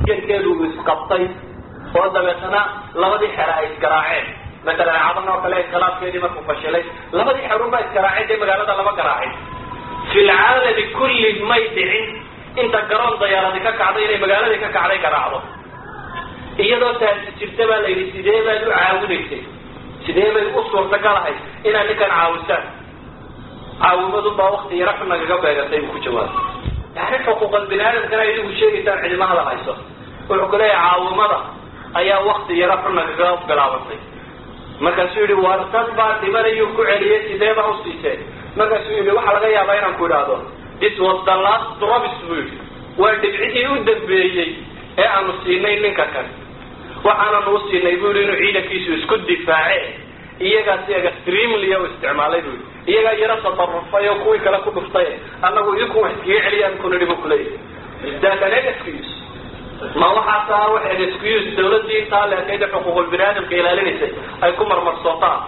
askarkeedu uu isqabtay oo dabeetana labadii xere ay isgaraaceen matalan cadan oo kale inkhilaafkeedii markuu fashilay labadii xerun baa isgaraaceen dee magaalada lama garaacin fi lcaalami kulli may dhicin inta garoon dayaaradi ka kacday inay magaaladii ka kacday garaacdo iyadoo taasi jirta baa la yidhi sidee baad u caawinaysay sidee bay u suurtagalahay inaad ninkan caawisaan caawimadun baa wakti yaro xun nagaga beegatay buu ku jawaabay yani xuquuqal bini aadamkana idigu sheegaysaan cidima hadal hayso wuxuu ku leeyahay caawimada ayaa wakti yaro xun nagaga bilaabantay markaasuu yihi war dad baa dhimanayuu ku celiyay sidee baa usiiseen markaasuu yihi waxaa laga yaabaa inaan ku idhaahdo this was the last promise buu yihi waa dhibcidii u dambeeyey ee aanu siinay ninka kan waxaananu u siinay bu yihi inuu ciidankiisu isku difaace iyagaas extremely u isticmaalay bu yihi iyagaa yaro tadarufay oo kuwii kale ku dhuftay annagu idinku wax iskaga celiyaan kuna dhibo kuleeyahy that an excuse ma waxaas aha wax an excuse dawladdii intaa leekayda xuquuqul bini aadamka ilaalinaysay ay ku marmarsootaan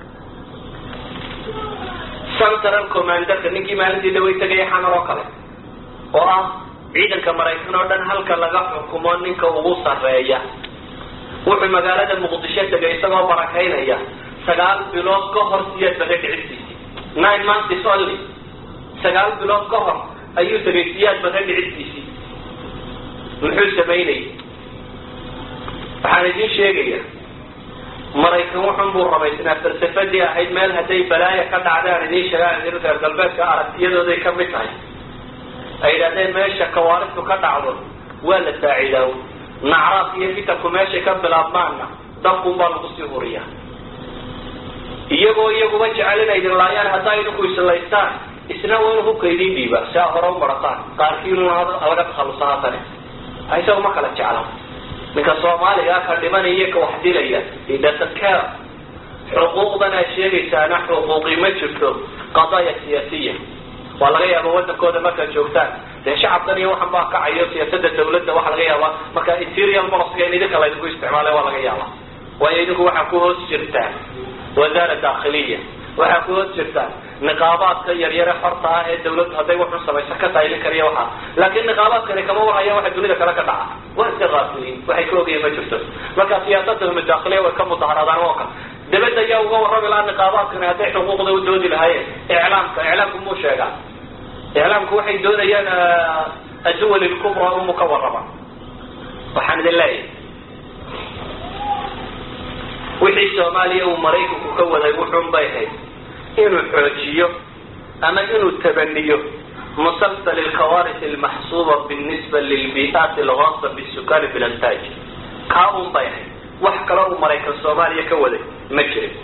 central commanderka ninkii maalintii dhaway tagaya xamar oo kale oo ah ciidanka maraykan oo dhan halka laga xukumo ninka ugu sarreeya wuxuu magaalada muqdisho tegay isagoo barakaynaya sagaal bilood ka hor siyaad baga dhicibtiisii nine months only sagaal bilood ka hor ayuu tegay siyaad baga dhicibtiisii muxuu samaynayay waxaan idin sheegaya maraykan wuxun buu rabaysnaa falsafadii ahayd meel hadday balaaya ka dhacdaan idiin sheegaan idin reer galbeedka aragtiyadooday ka mid tahay ay yidhahdeen meesha kawaaristu ka dhacdo waa la saacidaawo nacraaf iyo fitanku meeshay ka bilaabmaanna dabkun baa lagu sii huriyaa iyagoo iyaguba jecel inay idin laayaan haddaa idinku islaystaan isna waa inu hubka idiin dhiiba si aa hore u marataan qaarkiinuna laga takhallusa haatane isagu ma kala jecla ninka soomaaliga ka dhimanaya ka wax dilaya idasaka xuquuqdan aad sheegaysaana xuquuqi ma jirto qadaaya siyaasiya waa laga yaaba wadankooda markaad joogtaan dee shacabkan iyo waxan baa kacayo siyaasada dawladda waxaa laga yaabaa marka interial policy in idinka laydinku isticmaalay waa laga yaaba waayo idinku waxaa ku hoos jirtaan wasaara dakhiliya waxaa ku hoos jirtaan niqaabaadka yaryare xorta ah ee dawladdu hadday wuxun samaysa ka taylin kariya waxaa laakiin niqaabaadkani kama warhayaan waxa dunida kale ka dhaca waa iska qaafiliin waxay ka ogayen ma jirto marka siyaasadda madakhiliya way ka mudaharaadaan oo kale dabadda ayaa uga warrami lahaa niqaabaadkani hadday xuquuqda u doodi lahaayeen iclaamka iclaamku muu sheegaa iclaamku waxay doonayaan adduwal ilkubra umu ka warrama waxaan idin leeyahay wixii soomaaliya uu maraykanku ka waday wuxuun bay ahayd inuu xoojiyo ama inuu tabaniyo musalsal alkawaris almaxsuuba binisba lilbi'aat alghaasa bisukani bilantaaj kaa un bay ahayd wax kaloo uu maraykan soomaaliya ka waday ma jirin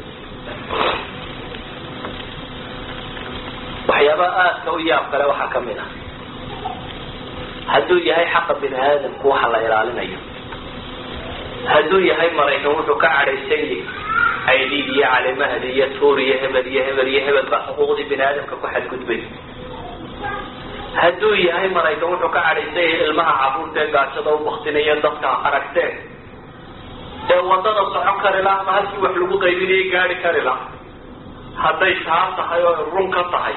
waxyaabaha aadka u yaab kale waxaa ka mid ah hadduu yahay xaqa bini aadamku waxa la ilaalinayo hadduu yahay maraykan wuxuu ka cadhaysan yahay aydid iyo calimahdi iyo tuur iyo hebel iyo hebel iyo hebel baa xuquuqdii bini aadamka ku xadgudbay hadduu yahay maraykan wuxuu ka cadhaysan yahay ilmaha caruurta ee gaajada u baktinaya dadka aragteen ee wadada socon kari laha ama halkii wax lagu qaybinayay gaari kari laha hadday taa tahay oo run ka tahay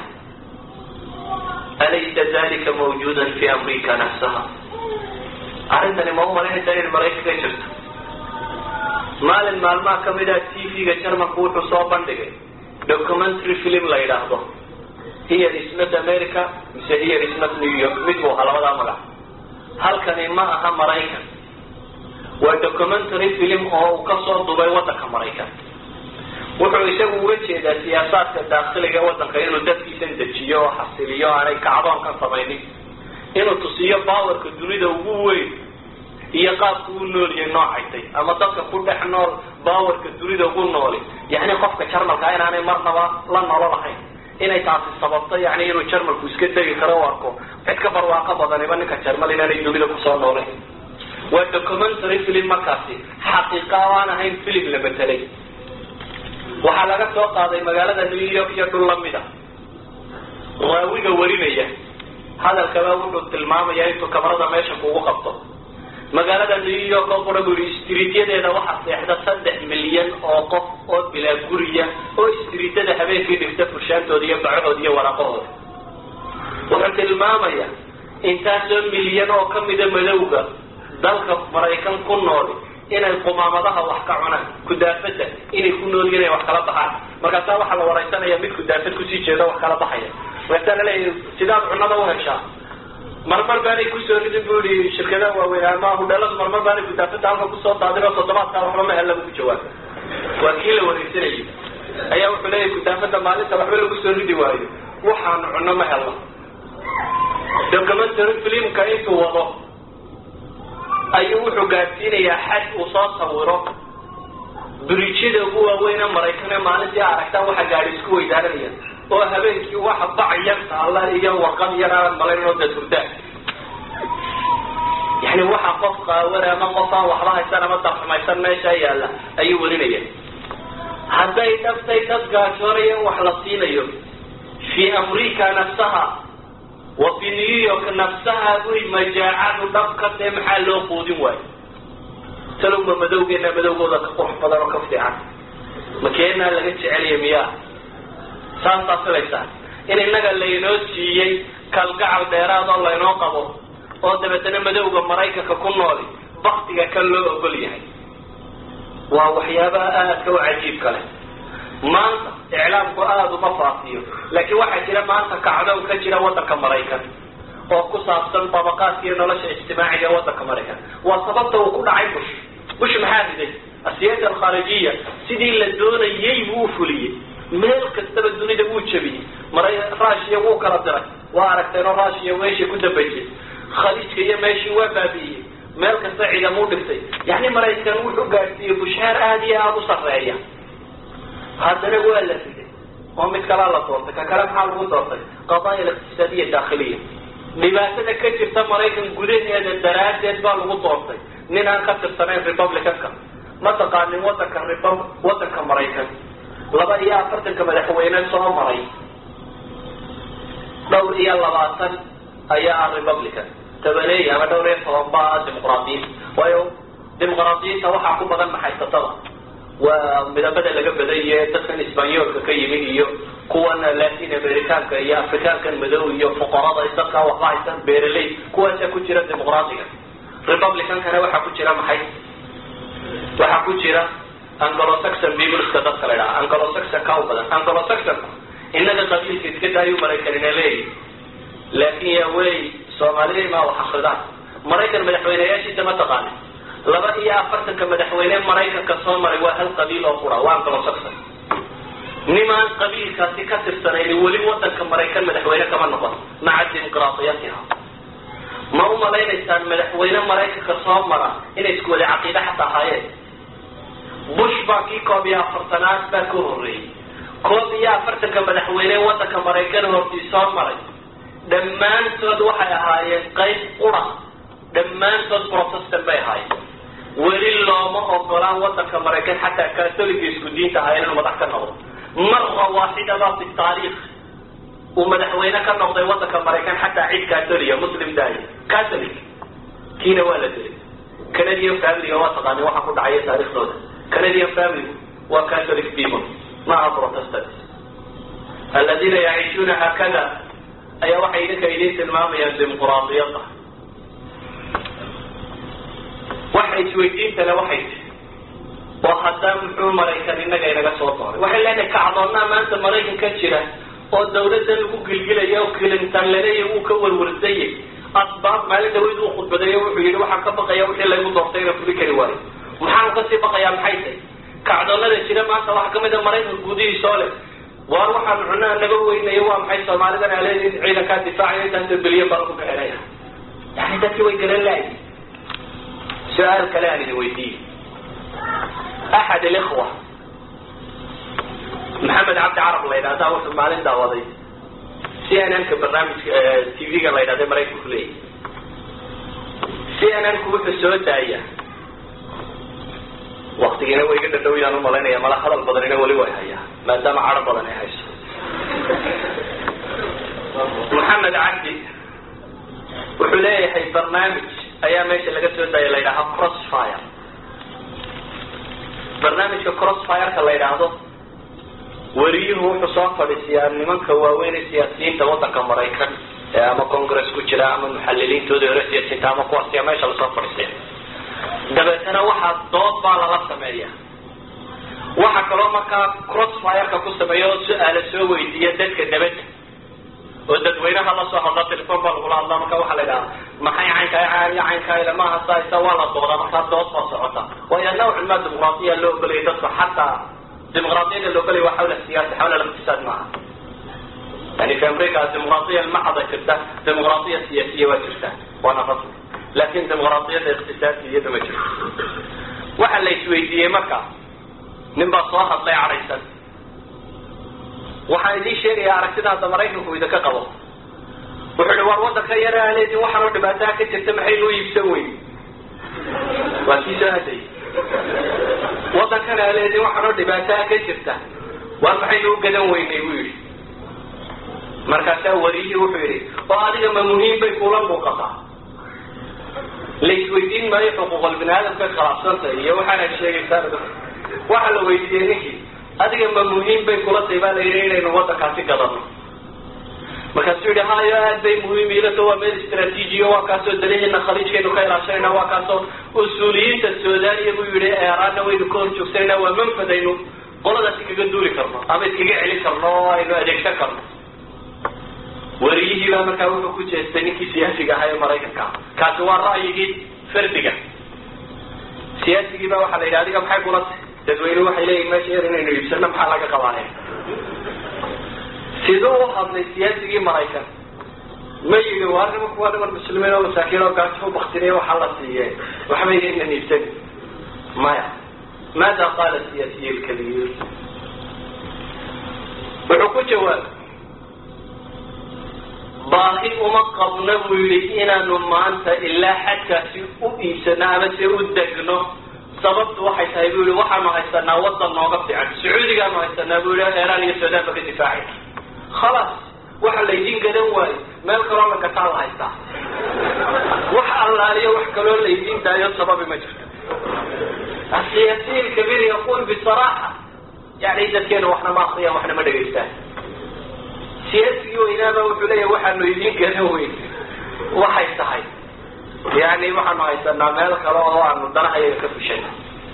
alaysa dalika mawjuudan fi amrika nafsaha arrintani ma umalanaysa in maraykan ka jirto maalin maalmaha kamid ah t v-ga jarmanku wuxuu soo bandhigay documentary film la yidhaahdo here is not america mise here is not new york mid buu ahaa labadaa magac halkani ma aha maraykan waa documentary film oo uu kasoo dubay wadanka maraykan wuxuu isagu uga jeedaa siyaasaadka daakiliga wadanka inuu dadkiisan dejiyo oo xasiliyo aanay kacdoonkan samaynin inuu tusiyo bawarka dunida ugu weyn iyo qaabku u nooliyay noocaytay ama dadka ku dhex nool bawarka dunida ugu nooli yani qofka jarmalka inaanay marnaba la nolo lahayn inay taasi sababto yani inuu jarmalku iska tegi karo u arko cid ka barwaaqo badaniba ninka jarmal inaanay dunida kusoo noolayn waa documentary film markaasi xaqiiqa o aan ahayn film la betelay waxaa laga soo qaaday magaalada new york iyo dhul lamida raawiga warinaya hadalkaba wuxuu tilmaamaya intuu kamarada meesha kugu qabto magaalada new york oo qura bu yihi istriidyadeeda waxaa seexda saddex milyan oo qof oo bilaa guriya oo istriidyada habeenkii dhigta furshaantooda iyo bacahooda iyo waraaqahooda wuxuu tilmaamaya intaasoo milyan oo kamida madowga dalka maraykan ku nooli inay qumaamadaha wax ka cunaan kudaafada inay ku nool yihin inay wax kala baxaan markaasaa waxaa la waraysanaya mid kudaafad kusii jeeda wax kala baxaya markaasaa laleeyahay sidaad cunada u heshaa marmar baanay kusoo ridin bu ihi shirkadaha waaweyn ama hudheeladu marmar baanay kudaafada halka kusoo daadin oo toddobaadkaa waxba ma hella bu jawaaba waa kii la waraysanayay ayaa wuxuu leeyahay kudaafada maalinta waxba lagu soo ridi waayo waxaanu cunno ma helno documentary filimka intuu wado ayuu wuxuu gaadsiinayaa xad uu soo sawiro buriijyada ugu waaweyne maraykan ee maalintii aragtaan waxa gaadi isku weydaaranaya oo habeenkii waxa bac yar taalla iyo warqad yar aanad malayn oo dadhurdaan yani waxa qof qaawan ama qof aan waxba haysan ama darxumaysan meesha yaalla ayuu warinaya hadday dhabtay dad gaajoonaya in wax la siinayo fi amrica nafsaha wa fi new york nafsaha buy majaacadu dhabka dee maxaa loo quudin waayo talowma madowgeena madowgooda ka qurux badan oo ka fiican makeenaa laga jecelaya miyaa saasaa filaysaa in innaga laynoo siiyey kalgacal dheeraad oo laynoo qabo oo dabeetana madowga maraykanka ku nooli baktiga kan loo ogol yahay waa waxyaabaha aadka u cajiibka leh maanta iclaamku aada uma faafiyo laakiin waxaa jira maanta kacdow ka jira waddanka maraykan oo ku saabsan dabaqaadka iyo nolosha ijtimaaciga ee waddanka maraykan waa sababta uu ku dhacay bush bush maxaa riday asiyaasa alkhaarijiya sidii la doonayay buu u fuliyey meel kastaba dunida wuu jebiyey mara rushiya wuu kala diray waa aragteenoo rushiya meeshii ku dambaysay khaliijka iyo meeshii waa baabi'iyey meel kasta ciidamuu dhigtay yani maraykan wuxuu gaadhsiiyey bushaar aada iyo aada u sarreeya haddana waa la riday oo mid kalaa la doortay ka kale maxaa lagu doortay qadaaya aliqtisaadiya daakhiliya dhibaatada ka jirta maraykan gudaheeda daraaddeed baa lagu doortay nin aan ka tirsanayn republicanka ma taqaanin wadanka rib wadanka maraykan laba iyo afartanka madaxweyne soo maray dhowr iyo labaatan ayaa ah republican tabaneey ama dhowr iyo toban ba ah dimuqraadiyiin waayo dimuqraadiyiinta waxaa ku badan maxaysatada waa midabada laga badaiye dadkan isbanyoolka ka yimid iyo kuwan latin americaanka iyo afrikaankan madow iyo fuqarada dadka waxba haysan beeraley kuwaasaa ku jira dimuqraadiga republicankana waxaa ku jira maxay waxaa ku jira anglosaxon peopleska dadka la idhaha anglosaxon ka u badan anglosaxonku inaga qabiilka iska daayu maraykanina leeyi laakin ya wey soomaalida ma wax akridaan maraykan madaxweyneyaashiisa ma taqaanin laba iyo afartanka madaxweyne maraykanka soo maray waa hal qabiil oo qura waa anglosaxon nimaan qabiilkaasi ka tirsanayni weli wadanka maraykan madaxweyne kama noqon maca dimuqraadiyatiha ma u malaynaysaan madaxweyne maraykanka soo mara inay isku wada caqiide xataa ahaayeen bush baa kii koob iyo afartanaad baa ka horreeyey koob iyo afartanka madaxweyne wadanka maraykan hortii soo maray dhammaantood waxay ahaayeen qayb qura dhammaantood protestant bay ahaayeen weli looma ogolaan wadanka maraykan xataa katoliga isku diinta ahaa inuu madax ka noqdo mara waaxidaba fi taariikh uu madaxweyne ka noqday wadanka maraykan xataa cid catoliga muslim daay catholic kiina waa la dilay canadian familiga waa taqaani waxa ku dhacaya taarikhdooda canadian family waa catholic people ma aha protestant aladiina yaciishuuna haakada ayaa waxay idinka idin tilmaamayaan dimuqraadiyada waxa isweydiintale waxay tii oo haddaa muxuu maraykan innaga inaga soo dooray waxay leenahay kacdoonnaa maanta maraykan ka jira oo dawladda lagu gilgilaya oo clinton laleeya wuu ka warwarsayay asbaab maalin dhaweyd uu khudbadeeyo wuxuu yidhi waxaan ka baqaya wixii laygu doortay inaan fuli kari waayo maxaanu kasii baqayaa maxay tahy kacdoonnada jira maanta waxaa kamid a maraykanka gudihiisoo leh waar waxaan cunaa naga weynayo waa maxay soomaalidan aleedi ciidankaa difaacayo intaasoo bilyan baa lagu bixinaya yani dadkii way garan laayi su-aal kale aan idin weydiiye axad alikhwa maxamed cabdi carab la yidhahdaa wuxuu maalin daawaday c n n ka barnaamijka t v-ga la yidhahda maraykanku leeyahy c n n ku wuxuu soo daaya waktigiina way iga dhadhow yaan umalaynaya mala hadal badanina weli way hayaa maadaama caro badan ay hayso maxamed cabdi wuxuu leeyahay barnaamij ayaa meesha laga soo daaya la yidhaha crossfire barnaamijka crossfireka la yidhaahdo weriyuhu wuxuu soo fadhiisiyaa nimanka waaweyn ee siyaasiyiinta wadanka maraykan ee ama congress ku jira ama muxaliliintooda hore siyaasiyiinta ama kuwaasiya meesha lasoo fadhiisiya dabeetana waxaa dood baa lala sameeya waxa kaloo markaa crossfireka ku sameeya oo su-aala soo weydiiya dadka dabadda oo dadweynaha la soo hadla telefon baa lagula hadlaa marka waxaa la idhaha maxay caynkaa iyo caynkaa ilamaha saasa waa la doodaa markaa dood baa socota waayo nawcan maa dimuqraadiya loo ogolaya dadku xataa dimuqraadiyada la ogolaya waa xawla siyaasa xawla liqtisaad maaha yani fi america dimuqraadiya macada jirta dimuqraadiya siyaasiya waa jirta waana rasmi laakin dimuqraadiyada iqtisaadka iyada ma jirto waxaa la isweydiiyey marka nin baa soo hadlay cadhaysan waxaan idiin sheegayaa aragtida hadda maraykanku idinka qabo wuxuu ihi war wadanka yare aleedin waxaanoo dhibaataha ka jirta maxaynu u iibsan weyn waa kii soo hadlayay wadankana aleedin waxaanoo dhibaataha ka jirta war maxaynu u gadan weynay buu yidhi markaasaa wariyihii wuxuu yidhi oo adiga ma muhiim bay kula muuqataa la isweydiin maayo xuquuqal bini aadamka khilaafsantay iyo waxaana sheegaysaa waxaa la weydiiyey ninkii adiga ma muhiim bay kula tahay baa la yidhi inaynu wadankaasi gadano markaasuu yidhi hayo aad bay muhiim ilato waa meel istraatiijiya waa kaasoo dalihiina khaliijkaynu ka ilaashanayna waa kaasoo usuuliyiinta suudaniya buu yidhi eraanna waynu ka hor joogsanayna waa manfadaynu qoladaasi kaga duuli karno ama iskaga celin karno oo aynu adeegsan karno wariyihii baa markaa wuxuu ku jeestay ninkii siyaasiga ahaa ee maraykanka kaasi waa ra'yigii fardiga siyaasigii baa waxaa la yidhi adiga maxay kula tahay dadweyne waxay leeyihin meesha er inaynu iibsano maxaa laga qabaanaya siduu u hadlay siyaasigii maraykan ma yidhi waa nimanku waa niman muslimiin oo masaakiin oo gaajo u baktinaya waxaa la siiye waxba yaynan iibsani maya maada qaala siyaasiy lkabiir wuxuu ku jawaabay baahi uma qabno buu yidhi inaanu maanta ilaa xadkaasi u iibsano ama se u degno sababtu waxay tahay bu yihi waxaanu haysanaa wadan nooga fiican sacuudigaanu haysanaa bu yihi iran iyo suudaan ba ka difaacay khalaas waxa laydin gadan waayo meel kaloo la gataa la haystaa wax allaaliyo wax kaloo laydin daayo sababi ma jirto asiyaasiyi lkabiir yaqul bisaraaxa yani dadkeena waxna ma akriyaan waxna ma dhegaystaan siyaasigii weynaaba wuxuu leeyahy waxaanu idin gadan weyn waxay tahay yani waxaanu haysanaa meel kale oo aanu danahayaga ka fushay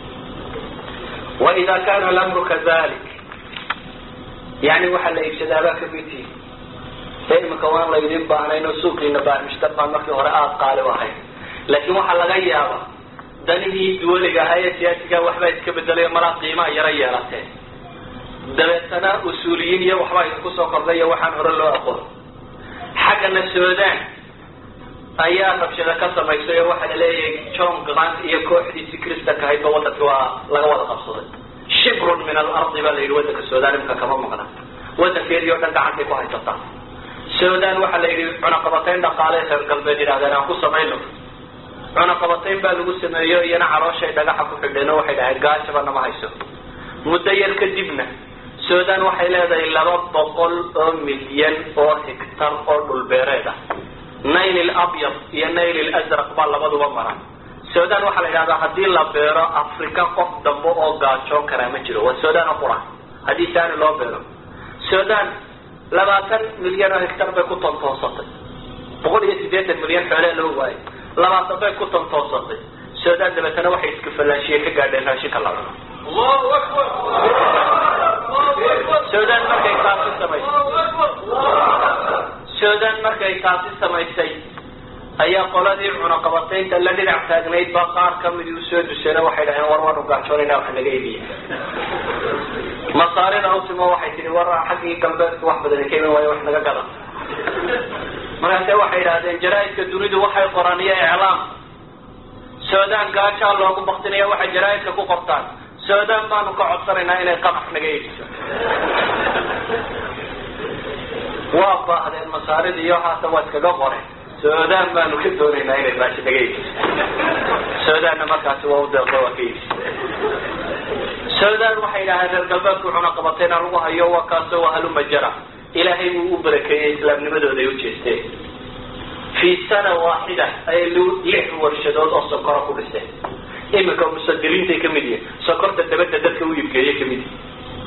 waida kana lamru kadalik yani waxaa la iibsadaabaa kamidtii ee imika waan laydin baahnayn oo suuqiina baarmishtar baan markii hore aada qaali u ahayd laakin waxaa laga yaaba danihii duwaliga ahaa ee siyaasiga waxbaa iska bedelayo malaa qiimaa yaro yeelatee dabeetana usuuliyiin iyo waxbaa idinku soo kordhay iyo waxaan hore loo aqoon xaggana sudan ayaa rabshada ka samaysay oo waxaa laleeyahay john grant iyo kooxdiisii kristanka ahaydba wadanki waa laga wada qabsaday shibrun min alardi baa la yidhi wadanka sudan imika kama maqna wadankeedii o dhan gacantay ku haysataa sudan waxaa la yidhi cunaqabatayn dhaqaale reer galbeed yidhahdeen aan ku samayno cunaqabatayn baa lagu sameeyo iyana calooshay dhagaxa ku xidheen oo waxay dhaheen gaajaba nama hayso muddo yar kadibna sudan waxay leedahay laba boqol oo milyan oo hectar oo dhulbeereed ah nail labyad iyo nail lazraq baa labaduba maran sudan waxaa la yidhahdaa haddii la beero africa qof dambe oo gaajoon karaa ma jiro waa sudan oo qura haddii saani loo beero sudan labaatan milyan oo hectar bay ku tontoonsatay boqol iyo siddeetan milyan xoolee loo waayay labaatan bay ku tontoonsatay sudan dabeetana waxay iskafalaashiye ka gaadheen raashinka la cuno allahu akbar sudan markay taasi samaysay sudan markay taasi samaysay ayaa qoladii cunaqabataynta la dhinac taagnayd baa qaar kamidii usoo duseen waxay dhaheen war waanu gaajoonayna wax naga iibiya masaarida utimo waxay tihi war xaggii galbeedka wax badan ka iman waayo wax naga gada markaase waxay idhahdeen jaraaidka dunidu waxay qoraan iyo iclaam sudan gaajaa loogu baktinaya waxay jaraaidka ku qortaan sudan baanu ka codsanaynaa inay qamax naga iibiso waa baahdeen masaarida iyo haatan waa iskaga qoreen sudan baanu ka doonaynaa inay raashi naga iibiso sudanna markaasi waa u deeqo waa ka iibisa sudan waxay idhahdeen reer galbeedku cunaqabatayna lagu hayo waa kaasoo waa haluma jara ilaahay buu u barakeeyey islaamnimadooda ay u jeesteen fii sana waaxida ayay lix warshadood oo sokora ku dhiseen iminka musadiriintay kamid yihin sokorta dabadda dadka u iibgeeye kamid yihin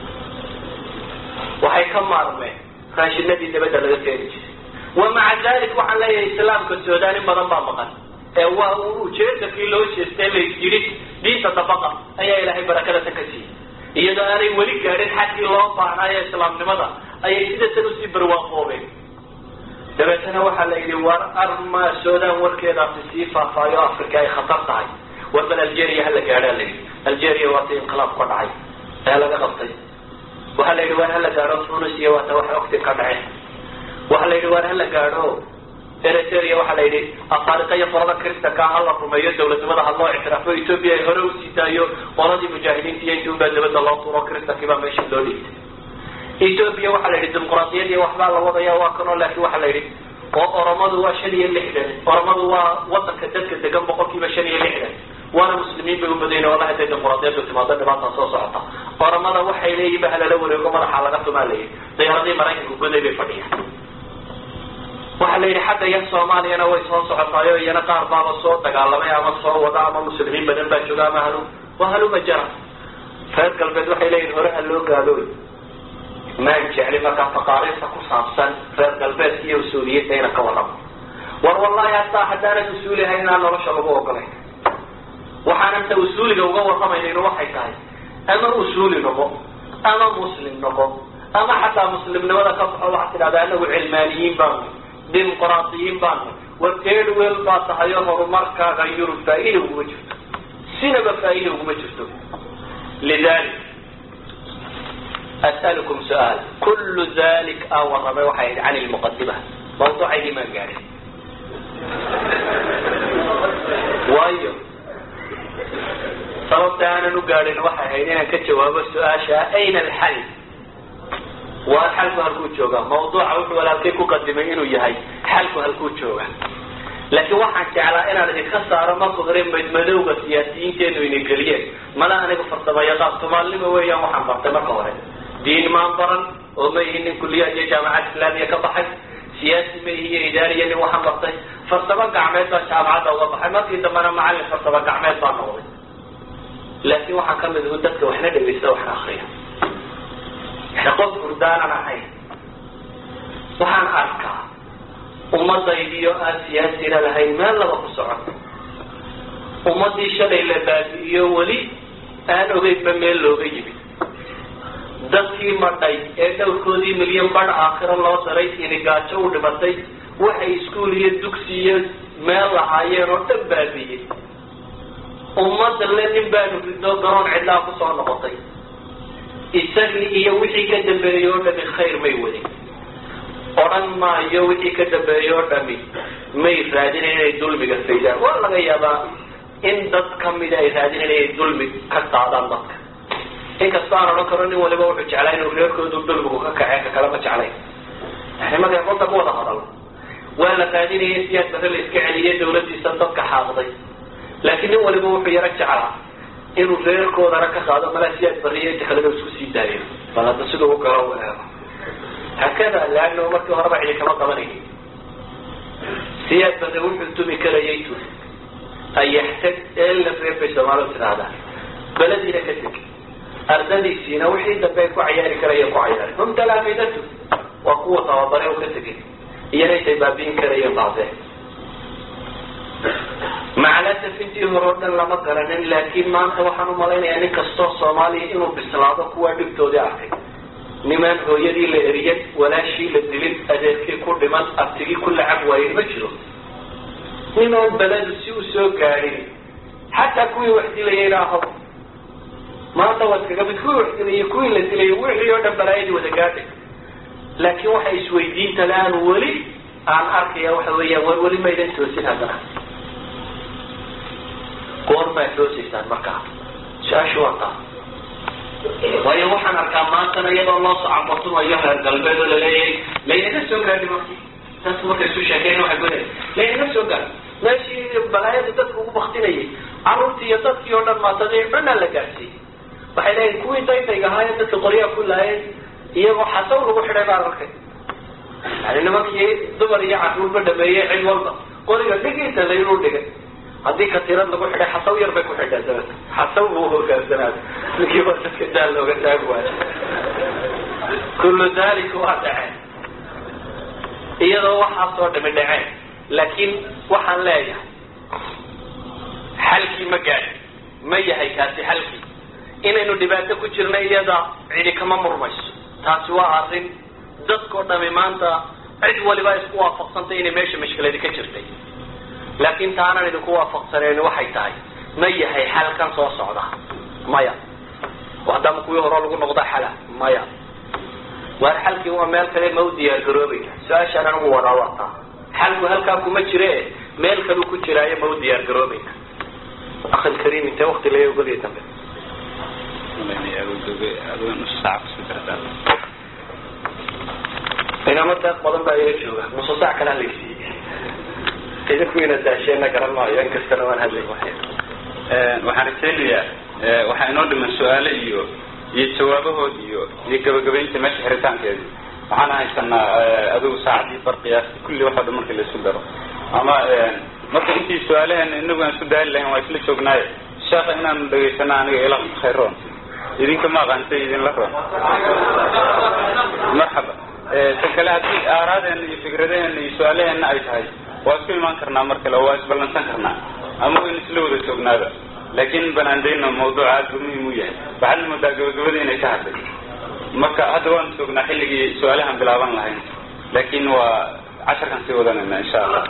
waxay ka maarmeen raashinadii dabadda laga keeni jiray wa maca dalik waxaan leeyahay islaamka sudan in badan baa maqan ee waa ujeedakii loo jeestay la yidhi diinta dabaqa ayaa ilaahay barakada tan ka siiyey iyadoo aanay weli gaadhin xaggii loo baahnaayo islaamnimada ayay sida tan usii barwaaqoobeen dabeetana waxaa la yidhi war arma sudan warkeedaasi sii faafaayo africa ay khatar tahay war bal algeria hala gaadhaa la yidhi algeria waata inqilaab ka dhacay ee laga qabtay waxaa la yidhi waar hala gaadho tunis iyo waata wax ogtin ka dhaceen waxaa la yidhi waar hala gaadho eritrea waxaa la yidhi afaariqa iyo qolada kristanka ha la rumeeyo dawladnimada ha loo ictiraafo ethoopia ay hore usii daayo qoladii mujaahidiinta iyo intii unbaa dabadda loo turo kristankii baa meesha loo dhiibtay ethoopia waxaa la yidhi dimuqraadiyad iyo waxbaa la wadaya waa kanoo laakiin waxaa la yidhi oo oromadu waa shan iyo lixdan oromadu waa wadanka dadka degan boqolkiiba shan iyo lixdan waana muslimiin bay ubadayn wala haday dimuqraadiyadu timaado dhibaataa soo socota oromada waxay leeyihin ba halala wareego madaxa laga tumaa la yidhi dayaaradii maraykanka goday bay fadhiyaan waxaa la yidhi xagga yan soomaaliyana way soo socotaayo iyana qaar baaba soo dagaalamay ama soo wada ama muslimiin badan baa jooga ama halu waa haluma jara reer galbeed waxay leeyihin hore ha loo gaadooy maan jecli markaa taqaariirta ku saabsan reer galbeedka iyo usuuliyadda inaan ka warramo war wallahi hataa haddaanad usuulihay inaan nolosha lagu ogolay waxaananta usuuliga uga warramaynayno waxay tahay ama usuuli noqo ama muslim noqo ama xataa muslimnimada ka baxo waxaad tidhahdaa anagu cilmaaniyiin baanu dimuqraadiyiin baanu war eedwel baa tahay oo horumarkaaga yurub faa-ida uguma jirto sinaba faa-ida uguma jirto lidalik as'alukum su-aal kullu dalik aa warramay waxay ahayd can lmuqadima mawduucaydii maan gaadhin waayo sababta aanan u gaadhin waxay ahayd inaan ka jawaabo su-aasha ayna alxal waa xalku halkuu jooga mawduuca wuxuu walaalkay ku qadimay inuu yahay xalku halkuu jooga laakiin waxaan jeclaa inaan idinka saaro marka hore madmadowga siyaasiyiinteenu ina geliyeen mana aniga farsamo yaqaan soomaalnimo weeyaan waxaan bartay marka hore diin maan baran oo ma ihi nin kuliyaad iyo jaamacad islaamiya ka baxay siyaasi ma ihi iyo idaariya nin waxaan bartay farsamo gacmeed baa jaamacadda uga baxay markii dambena macallin farsamo gacmeed baa noqday laakiin waxaan ka mid u dadka waxna dhegaysta waxna akriya qof hurdaanan ahayn waxaan arkaa ummadaydiyo aan siyaasina lahayn meel laba ku socoto ummadii shalay la baabi'iyo weli aan ogeynba meel looga yimid dadkii madhay ee dhowrkoodii milyan badh aakhiro loo daray inigaajo u dhimatay waxay iskuul iyo dugsi iyo meel lahaayeen oo dhan baabi'iyey ummadda le nin baanu ridnoo garoon cidlaa kusoo noqotay isagii iyo wixii ka dambeeyey oo dhami khayr may wadin odhan maayo wixii ka dambeeyey oo dhami may raadinayn inay dulmiga faydaan waa laga yaabaa in dad kamida ay raadinayn inay dulmi ka qaadaan dadka inkastoo aan odhan karo nin waliba wuxuu jeclaa inuu reerkoodu dulmigu ka kaceen ka kalama jeclayn yani markay qolta ku wada hadal waa la raadinaya in siyaas bare la iska celiyay dawladdiisa dadka xaaqday laakiin nin waliba wuxuu yaro jeclaa inuu reerkoodana ka qaado malaa siyaad bariyo inta kalena isku sii daayo bal hadda siduu u galo u eego hakada leano markii horeba cidi kama qabanaynin siyaad bare wuxuu tumi karayay turi ayaxtag eela reer bay soomaalidu tidhahdaan belediina ka teg ardadiisiina wixii dambe ay ku cayaari karayeen ku cayaari hum talaamidatu waa kuwa tababare u ka tegay iyana intay baabi'in karayeen baabeen maclasaf intii hore o dhan lama garanin laakiin maanta waxaan umalaynayaa nin kastoo soomaaliya inuu bislaado kuwaa dhibtoodii arkay nimaan hooyadii la eriyan walaashii la dilin adeerkii ku dhiman abtigii ku lacab waayen ma jiro nimaan beledu si u soo gaadhin xataa kuwii wax dilayayna ahaw maanta waa iskaga mid kuwii wax dilayay kuwii la dilayay wixii oo dhan balaayadii wada gaadhay laakiin waxay isweydiinta le aan weli aan arkaya waxa weeyaan war weli maydan toosin haddana goormaad toosaysaan markaa su-aashu waa taa waayo waxaan arkaa maantana iyadoo loo socabotumayo reer galbeed oo laleeyahay laynaga soo gaadhi marki taas markay isu sheekeen waxay goda laynaga soo gaadhi meeshii balaayada dadka ugu baktinayay carruurtii iyo dadkii oo dhan maatadii dhanaa la gaadhsiiyey waxay leeyihin kuwii daytayga ahaayee dadka qoryaha ku laayeen iyagoo xasaw lagu xidhay baan arkay yani nimankii dumar iyo carruurba dhameeyey cid walba qoriga dhigiisa laynuu dhigay haddii katiirad lagu xidhay xasaw yar bay ku xidheen dabeta xasaw buu hogaansanaada ninkii ba dadka daal looga taagi waayo kullu dalika waa dhaceen iyadoo waxaasoo dhami dhaceen laakiin waxaan leeyahay xalkii ma gaadhi ma yahay kaasi xalkii inaynu dhibaato ku jirna iyada cidi kama murmayso taasi waa arrin dadkao dhami maanta cid waliba isku waafaqsantay inay meesha mashkiladi ka jirtay laakiin taanaan idinku waafaqsaneyn waxay tahay ma yahay xalkan soo socda maya haddaama kuwii hore lagu noqda xala maya waar xalkii waa meel kale ma u diyaar garoobayna su-aashaan anigu wadaa wataa xalku halkaa kuma jire meel kaleu ku jiraayo ma u diyaar garoobayna akhi lkariim intee wakti laga ogolya dambe inama deeq badan baa ila jooga nuso saac kala hadlaysiiye idinku ina daasheenna garan maayo in kastana waan hadlay waxaan rajaynayaa waxaa inoo dhiman su-aale iyo iyo jawaabahood iyo iyo gabagabaynta meesha xiritaankeedi waxaan haysanaa adigu saacadii bar qiyaasti kulli waxoo dhan markii la isku daro ama marka intii su-aalaheena inagu aan isku daali lahayn waa isla joognaaye sheekha inaanu dhegaysana aniga ila khayroon idinka ma aqaantay idinla roon marxaba tan kale haddii aaraadeena iyo fikradaheena iyo su-aalaheena ay tahay waa isku imaan karnaa mar kale oo waa isballansan karnaa ama waynu isla wada joognaaba laakiin banaandayna mawduuca aad buu muhim u yahay waxaad moodaa gabagabada inay ka hadlay marka hadda waanu joognaa xilligii su-aalahan bilaaban lahayn laakiin waa casharkan sii wadanayna insha allah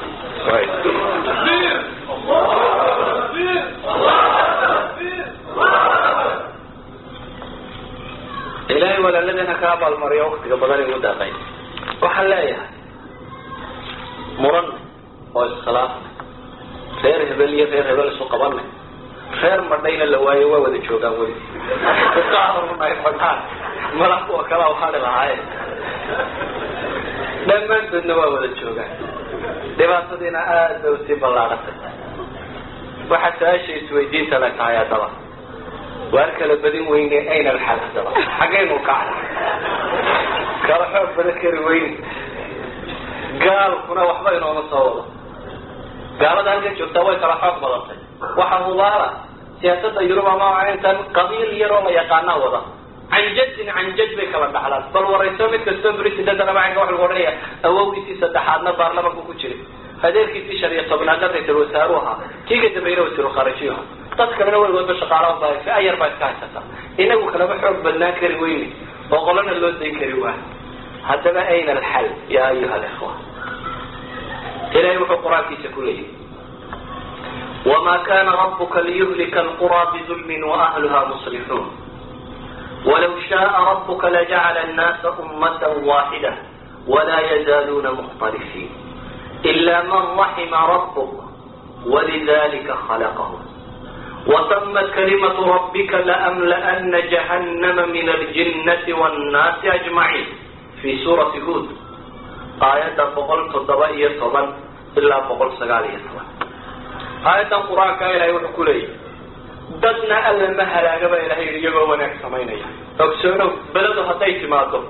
ilaahay walaaladana ka abaalmariya waktiga badan igu daaqay waxaan leeyahay muran oo iskhilaafnay reer hebel iyo reer hebel isu qabanay reer madhayna la waayo waa wada joogaan weli ay madhaan mala kuwa kala waxaani lahaaye dhammaantoodna waa wada joogaan dhibaatadiina aad bay usii ballaadhatay waxaa su-aasha isweydiinta le tahay haddaba waar kala badin weyne ayna alxal haddaba xaggaynu kacna kala xoog badan kari weyne gaalkuna waxba inooma soo wado gaalada halkan joogtaa way kala xoog badantay waxaa hubaala siyaasada yurub ama intan qabiil yaroo la yaqaanaa wada canjadin canjad bay kala dhaxlaan bal warayso mid kastoo presidentana macanka waxa lagu odhanaya awowgiisii saddexaadna baarlamanku ku jiray adeerkiisii shan iyo tobnaadna ra-isul wasaaru ahaa kii ka dambeeyna wasiiru khaarijiyo ahaa dad kalena weligoodba shaqaalaha baa si ayar baa iska haysata inagu kalama xoog badnaan kari weyne oo qolana loo dayn kari waa haddaba ayna alxal ya ayuha alikhwa ilahay wuxuu qur-aankiisa ku leeyahy wma kana rabuka liyhlika alqura bظulmi waahluha muslixuun walaw shaءa rabuka lajacla الnasa umaة waxida wla yazaluna mkhtalfiin ila man raxima rabuk walidalika khalaqhm wtmat kalimaة rabika laamlaأna jahannama min aljinnati wاnnaasi ajmaciin fi suurati hud aayadda boqol toddoba iyo toban ilaa boqol sagaal iyo toban aayadan qur-aanka ilahay wuxuu ku leeyahy dadna alla ma halaaga ba ilahay yidhi iyagoo wanaag samaynaya ogsoonow beledu hadday timaado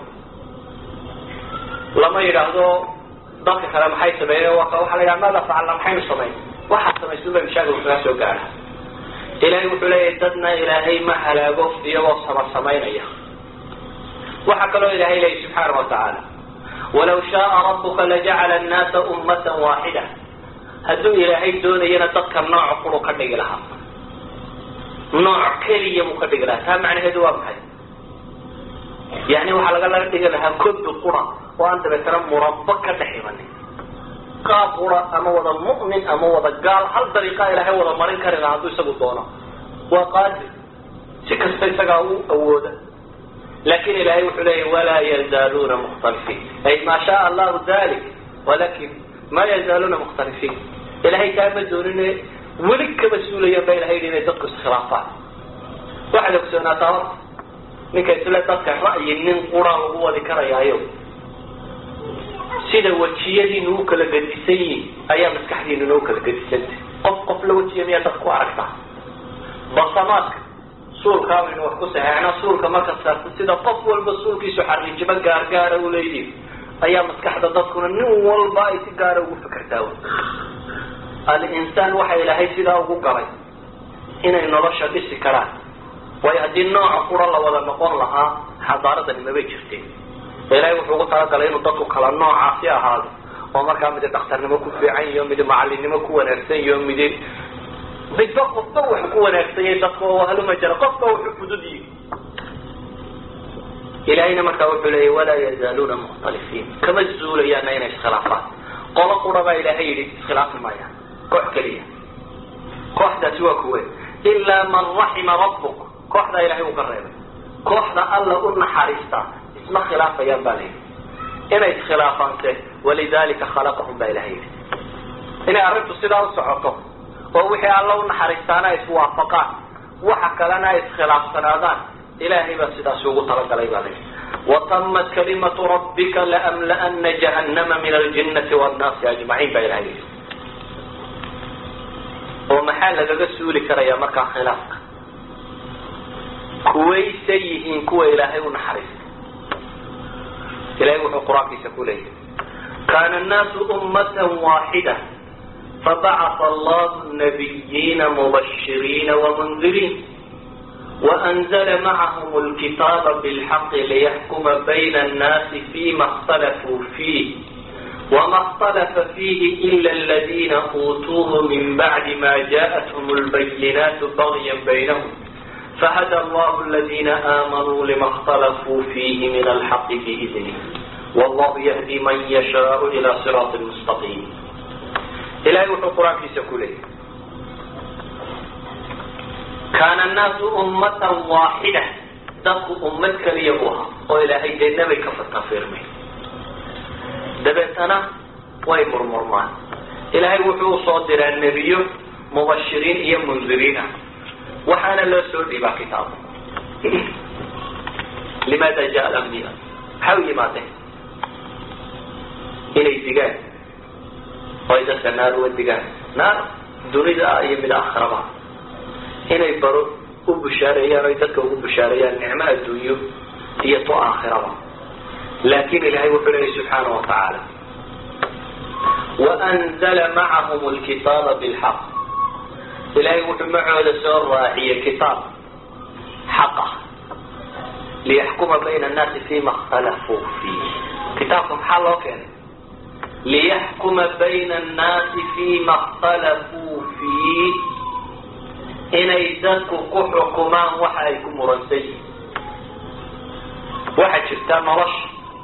lama yidhaahdo dadka kale maxay sameeyeen waxaa la yidhaha maada facalna maxaynu samayn waxaad samaysan bay mashaakilku kaga soo gaadha ilahay wuxuu leeyahay dadna ilaahay ma halaago iyagoo sama samaynaya waxaa kaloo ilahay leeyahy subxaana wa tacaala walaw shaaa rabuka lajacala annaasa ummata waaxida hadduu ilaahay doonayana dadka nooc quru ka dhigi lahaa nooc keliya buu ka dhigi lahaa taa macnaheedu waa maxay yani waxaa laga laga dhigi lahaa kobi qura oo aan dabeetana murabba ka dhex imanin qaab qura ama wada mu'min ama wada gaal hal dariiqa ilaahay wada marin kari lahaa hadduu isagu doono waa qaadir si kasta isagaa u awooda lakin ilahay wuxuu leeyahy walaa yazaaluuna mukhtalifiin ay ma shaaa allahu dalik walakin ma yazaaluuna mukhtalifiin ilahay taa ma doonine weli kaba suulayan ba ilahay yidhi inay dadku iskhilaafaan waxaad ogsoonaataa horta ninka isle dadka ra'yi nin qura lagu wadi karayaayo sida wejiyadiinu u kala gedisan yihin ayaa maskaxdiinuna u kala gedisantay qof qof la wejiya miyaa dad ku aragtaa basamaadka suulkaabaynu wax ku saxeexna suulka marka saarta sida qof walba suulkiisu xariijimo gaargaara u leeyihin ayaa maskaxda dadkuna nin walba ay si gaara ugu fikertaa alinsaan waxa ilaahay sidaa ugu galay inay nolosha dhisi karaan waayo haddii nooca qura la wada noqon lahaa xadaaradani mabay jirteen ilaahay wuxuu ugu talagalay inuu dadku kala noocaasi ahaado oo markaa midi dhakhtarnimo ku fiican iyo midi macalinimo ku wanaagsan iyo midi midba qofba wax ku wanaagsanyay dadka oo haluma jara qofba wuxuu fududiyi ilahayna markaa wuxuu leeyay walaa yazaaluuna mukhtalifiin kama zuulayaana inay iskhilaafaan qolo qura baa ilaahay yidhi iskhilaafi maayaan koox keliya kooxdaasi waa kuwe ilaa man raxima rabbuk kooxdaa ilahay uu ka reebay kooxda alla u naxariista isma khilaafayaan baa layidhi inay iskhilaafaanse walidalika khalaqahum baa ilahay yidhi inay arrintu sidaa u socoto oo wixii alla u naxariistaana ay iswaafaqaan waxa kalena ay iskhilaafsanaadaan ilahay baa sidaasi ugu talagalay baa layidhi watamat kalimatu rabbika laamla'ana jahannama min aljinnati wannaasi ajmaciin baa ilahay yidhi oo maxaa lagaga suuli karayaa markaa khilaafka kuwaysa yihiin kuwa ilaahay u naxariista ilahay wuxuu qur-aankiisa ku leeyahy kana annaasu ummatan waaxida fabacata allahu nabiyiina mubashiriina wamundiriin waanzla macahum lkitaaba bilxaqi liyaxkuma bayna annaasi fima اkhtalafuu fiih wma اkhtalafa fiihi ila aladina uutuuhu min bacdi ma jaءathum lbayinaatu bagya baynahum fahada allahu aladina aamanuu lima اkhtalafuu fiihi min alxaqi biidnih wallahu yahdi man yashaau ila siraati mustaqiim ilahay wuxuu qur-aankiisa ku leeyay kaana annaasu ummatan waaxida dadku ummad keliya u ahaa oo ilaahay dee nebay ka fatafirmay dabeetana way murmurmaan ilaahay wuxuu usoo diraa nebiyo mubashiriin iyo mundiriina waxaana loo soo dhiibaa kitaabo limaada jaa alambiya maxay u yimaadeen inay digaan oo ay dadka naar uga digaan naar dunida iyo mid aakhiraba inay baro u bushaareeyaan oy dadka ugu bushaareeyaan nicmo adduunyo iyo to aakhiraba laakin ilahay wuxuu leeyahy subxaana wa tacaala waanzla macahum lkitaaba bilxaq ilahay wuxuu macooda soo raaciyey kitaab xaqa liyaxkuma bayna annaasi fima اkhtalafuu fiih kitaabka maxaa loo keenay liyaxkuma bayna annaasi fima اkhtalafuu fiih inay dadku ku xukumaan waxa ay ku muransan yihin waxaa jirta nolosha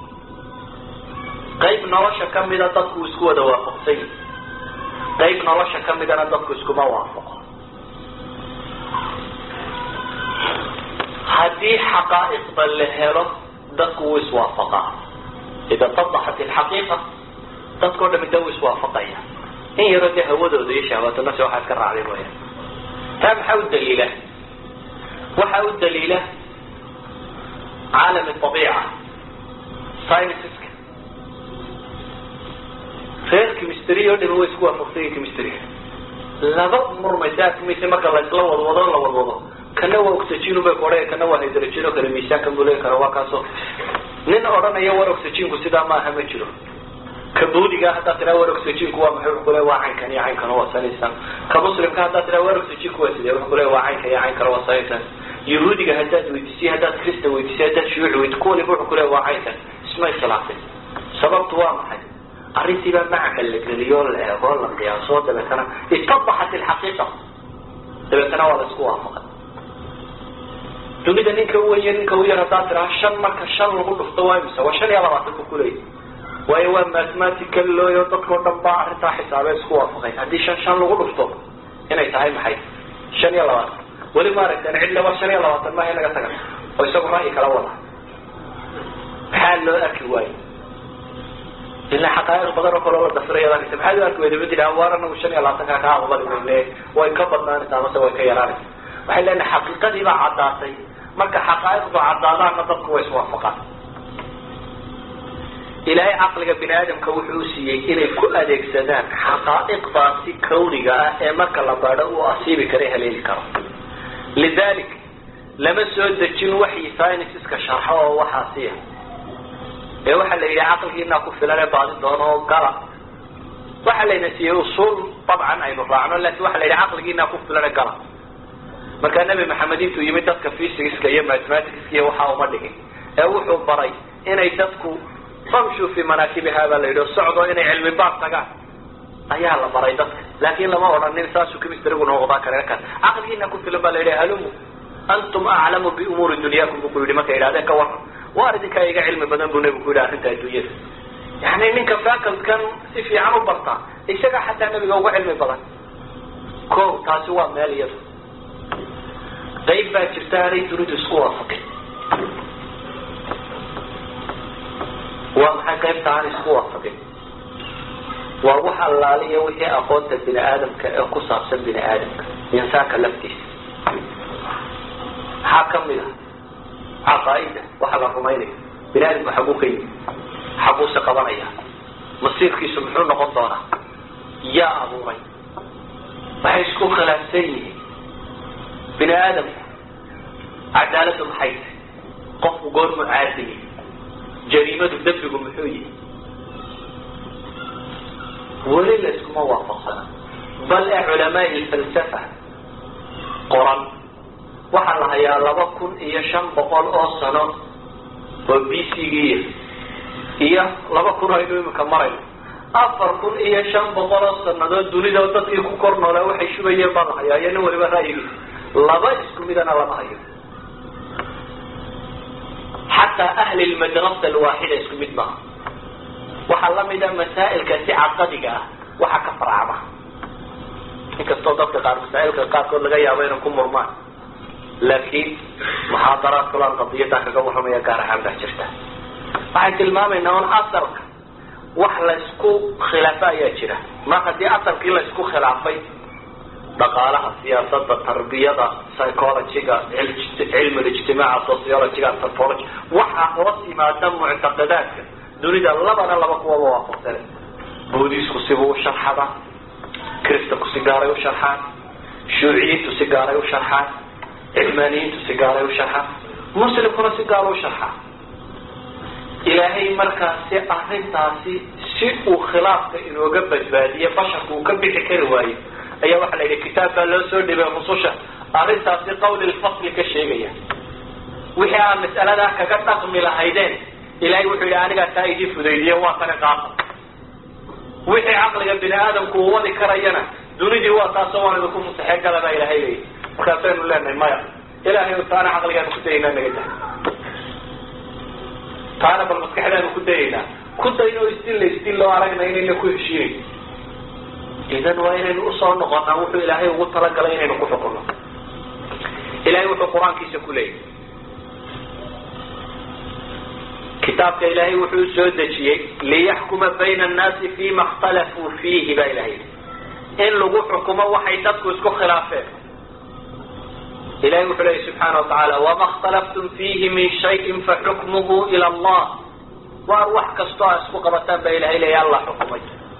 qayb nolosha kamida dadku isku wada waafaqsan yihin qayb nolosha kamidana dadku iskuma waafaqo haddii xaqaa'iqda la helo dadku wuu iswaafaqaa ida tadaxat ilxaqiiqa dadkao dhami da wuu iswaafaqaya in yaroo dee hawadooda iyo shahwaatnasi waxaa iska raacday mooya taa maxaa u daliila waxaa u daliila caalam abiica scienceska reer chemistry oo dhami way isku waafaqsanya chemistryga laba murmaysa arkimaysa marka laisla wadwado la wadwado kana waa oxygen bay ku odhaya kana waa hydrogen oo kale miisaanka mulen kara waa kaasoo nin odhanaya war oxyginku sidaa maaha ma jiro kabuudiga haddaad tiraa war oxyginku waa maxay wuxuu kule waa caynkan iyo caynkan waa sanaysan ka muslimka haddaad tiraa war oxyginku waa sidee wuxuu kule waa caynkan iyo caynkan waa sanaysan yahuudiga haddaad weydiisiy haddaad krista weydiisiy haddaad shuyuuci weydi ku waliba wuxuu kule waa caynkan ismay khilaafin sababtu waa maxay arrintiibaa macanka la geliyo la eego la qiyaaso dabeetana itabaxat ilxaqiiqa dabeetana waa la isku waafaqay dunida ninka uwenya ninka u yar haddaad tiraa shan marka shan lagu dhufto waa imisa waa shan iyo labaatan bu kuleeyahy waayo waa mathematical looyo dadkao dhan baa arrintaa xisaabee isku waafaqay haddii shan shan lagu dhufto inay tahay maxay shan iyo labaatan weli ma aragteen cidle waa shan iyo labaatan maaha inaga taga oo isagu ra'yi kala wada maxaa loo arki waayo ilaa xaqaa'iq badan oo kaloo la dafiraya arkaysa maxaad u arki weyda ma tidhaha waar anagu shan iyo labaatankaa kaa aqbali mayne way ka badnaanaysaa amase way ka yaraanaysa waxay leenahay xaqiiqadii baa caddaatay marka xaqaa'iqdu caddaadaanna dadku way iswaafaqaan ilaahay caqliga bini aadamka wuxuu siiyey inay ku adeegsadaan xaqaa'iqdaasi kawniga ah ee marka la baadho uu asiibi kara haleeli karo lidalik lama soo dejin waxyi scienceska sharxo oo waxaasiya ee waxaa la yidhi caqligiinaa ku filan ee baadi doono oo gala waxaa layna siiyey usuul dabcan aynu raacno lakin waxa la yidhi caqligiinaa ku filan ee gala markaa nebi maxamed intuu yimid dadka physicska iyo mathematicska iyo waxaa uma dhigin ee wuxuu baray inay dadku famshu fi manaakibiha baa la yidhi o socdo inay cilmi baad tagaan ayaa la baray dadka laakin lama odhanin saasuu chemistrygu noqdaa kare kan caqligiina ku filan baa la yidhi halumu antum aclamu biumuuri dunyaakum buu ku yidhi markay idhahdeen ka waran waar idinkaa iga cilmi badan buu nebigu ku yidhi arrinta adduunyada yani ninka facultkan si fiican u bartaa isaga xataa nebiga uga cilmi badan ko taasi waa meel iyada qayb baa jirta aanay dunidu isku waafaqin waa maxay qaybta aan isku waafaqin waa wax allaaliya wixii aqoonta bini aadamka ee ku saabsan bini aadamka insaanka laftiisa maxaa kamid ah caqaaida waxa la rumaynayo bini aadamku xaguu ka yimi xaguuse qabanaya masiirkiisu muxuu noqon doonaa yaa abuuray waxay isku khilaafsan yihiin bini aadamku cadaaladu maxay tahay qofku goormu caadiyi jariimadu dembigu muxuu yihi weli la iskuma waafaqsana bal ee culamaai falsafa qoran waxaa la hayaa laba kun iyo shan boqol oo sano oo b c giya iyo laba kun aynu iminka marayno afar kun iyo shan boqol oo sanadood dunida dadkii ku kor noolaa waxay shubayeen baa la hayaa iyo nin waliba ra'yigiisa laba isku midana lama hayo xataa ahli lmadrasa alwaaxida isku mid maaha waxaa lamida masaa'ilka si caqadiga ah waxa ka farcama inkastoo dadka qaar masaa'ilka qaarkood laga yaabo inay ku murmaan laakiin muxaadaraad kulaan qadiyadan kaga warramaya gaar ahaan baa jirta waxay tilmaamaynaa un asarka wax laysku khilaafa ayaa jira mar haddii asarkii laysku khilaafay dhaqaalaha siyaasada tarbiyada psychologyga cilmi ijtimaaca sociologyga anthropology waxaa hoos yimaada muctaqadaadka dunida labana laba kuwaba waafaqsane buudisku sibuu u sharxada kristanku si gaaray u sharxaan shuuciyiintu si gaaray u sharxaan cilmaaniyiintu si gaaray u sharxaan muslimkuna si gaaro u sharxaa ilaahay markaasi arrintaasi si uu khilaafka inooga badbaadiye basharku uu ka bixi kari waayo ayaa waxaa la yidhi kitaab baa loo soo dhibay rususha arrintaasi qawli lfasli ka sheegaya wixii aad mas'aladaa kaga dhaqmi lahaydeen ilahay wuxuu yidhi anigaa taa idii fudaydiye waa tani qaata wixii caqliga bini aadamku uu wadi karayana dunidii waa taasoo waan idinku musaxee gala baa ilahay leeyahy markaasaynu leenahay maya ilahay taana caqligaanu ku dayaynaa naga dah taana bal maskaxdaanu ku dayaynaa ku dayno isdilla isdilloo aragna inayna ku heshiinayn idan waa inaynu usoo noqonaa wuxuu ilaahay ugu talagalay inaynu ku xukunno ilahay wuxuu qur-aankiisa ku leeyahy kitaabka ilaahay wuxuu soo dejiyey liyaxkuma bayna annaasi fima اkhtalafuu fiihi baa ilahay yidhi in lagu xukumo waxay dadku isku khilaafeen ilahay wuxuu leeyahy subxaana watacaala wama اkhtalaftum fiihi min shayin faxukmuhu ila allah waar wax kastoo a isku qabataan baa ilahay leeyahy alla xukumay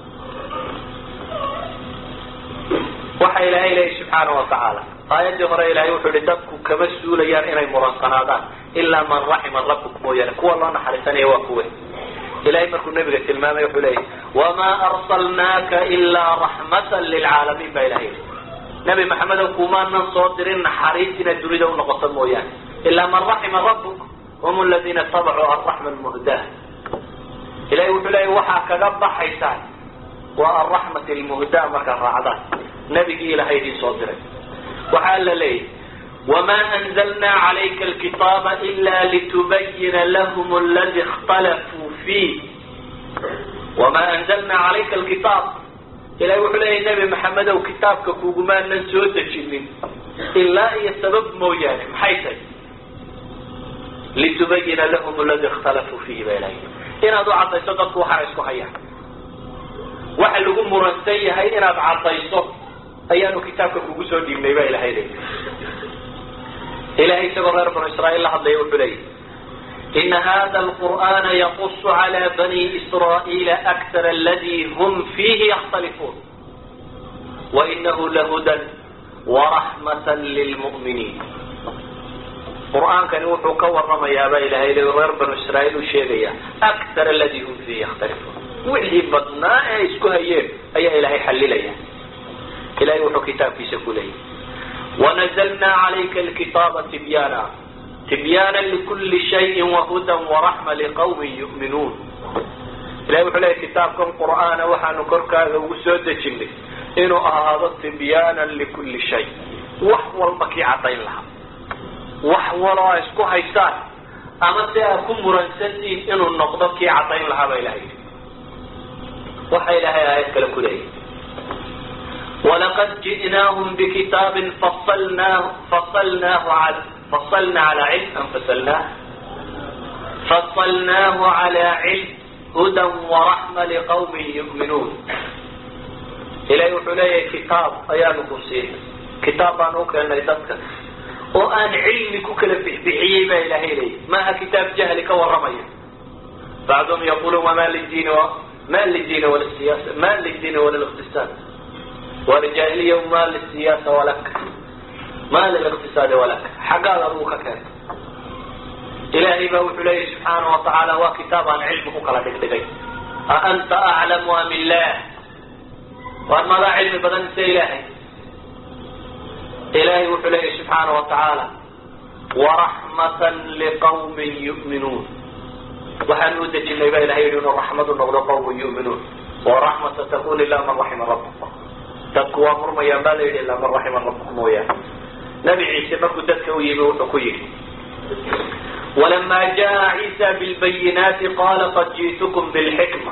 waxa ilaahay leeyahy subxaana watacaala aayadii hore ilahay wuxuu yihi dadku kama suulayaan inay muransanaadaan ilaa man raxima rabbuk mooyaane kuwa loo naxariisanaya waa kuwe ilahay markuu nabiga tilmaamay wuxuu leeyahy wamaa arsalnaaka ilaa raxmatan lilcaalamiin baa ilahay yidhi nabi maxamedow kumaanan soo dirin naxariis inaad dunida unoqoto mooyaane ilaa man raxima rabbuk hum aladiina tabacuu alraxma lmuhdah ilahay wuxuu leeyahy waxaa kaga baxaysaan waa alraxmat lmuhdaa markaad raacdaan nabigii ilahay idiin soo diray waxaa la leeyahy wma anzlna calayka alkitaaba ila litubayina lahm aladi اkhtalafuu fiih wama anzalna calayka alkitaab ilahay wuxuu leeyahy nebi maxamedow kitaabka kugumaanan soo dejinin ilaa iyo sabab mooyaane maxay tahay litubayina lahm aladi اkhtalafuu fiihi ba ilahay inaad u caddayso dadku waxaana isku hayaan waxa lagu muransan yahay inaad caddayso ayaanu kitaabka kugu soo dhiibnay ba ilahay leeyahy ilahay isagoo reer banu israa'iil la hadlaya wuxuu leeyahy ina hada alqur'ana yaqusu cala bani israa'iila aktar aladi hum fiihi yakhtalifuun wainahu lahudan waraxmata lilmu'miniin qur'aankani wuxuu ka waramayaaba ilahay le reer banu israa'iil uu sheegaya aktar aladi hum fiihi yakhtalifuun wixii badnaa ee isku hayeen ayaa ilahay xallilaya ilahay wuxuu kitaabkiisa ku leeyahy ونزلنا عليك الكتاب تبيانا تبيانا لكل شيء وهدى ورحمة لقوم يؤمنون ilahay wuxuu leeyahy kitaabkan qur'aana waxaanu korkaaga ugu soo dejinay inuu ahaado tibyaanan likulli shay wax walba kii caddayn lahaa wax waloo a isku haystaan ama si aad ku muransantiin inuu noqdo kii caddayn lahaa baa ilahay yidhi waxa ilaahay aayad kale ku leeyahy walaqad ji'naahum bikitaabin fasalnaahu fasalnaahu al fasalna calaa cilm am fasalnaah fasalnaahu calaa cilm hudan waraxma liqawmin yu'minuun ilahay wuxuu leeyahay kitaab ayaanu ku siinay kitaab baanu u keenay dadka oo aan cilmi ku kala bixbixiyey baa ilahay leeyahy maaha kitaab jahli ka warramaya bacduhum yaquluun wama lidiini ma lidiini wala siyaasa ma lidiini wala liqtisaad walijahiliya ma lisiyaasa walak ma liliqtisaadi walak xaggaad adugu ka keenta ilahay baa wuxuu leeyahy subxaana wa tacaala waa kitaab aan cilmi ku kala dhigdhigay a anta aclamu am illah waan madaa cilmi badan mise ilaahay ilahay wuxuu leeyahy subxaana wa tacaala waraxmatan liqawmin yu'minuun waxaan u dejinay ba ilahay yihi inuu raxmadu noqdo qawmun yu'minuun waraxmata takun ila man raxima rabbuk dadku waa murmayaan baa la yidhi ilaa man raxima rabbuk mooyaane nabi ciise markuu dadka u yimi wuxuu ku yidhi walama jaa ciisa bilbayinaati qala qad ji'tukum bilxikma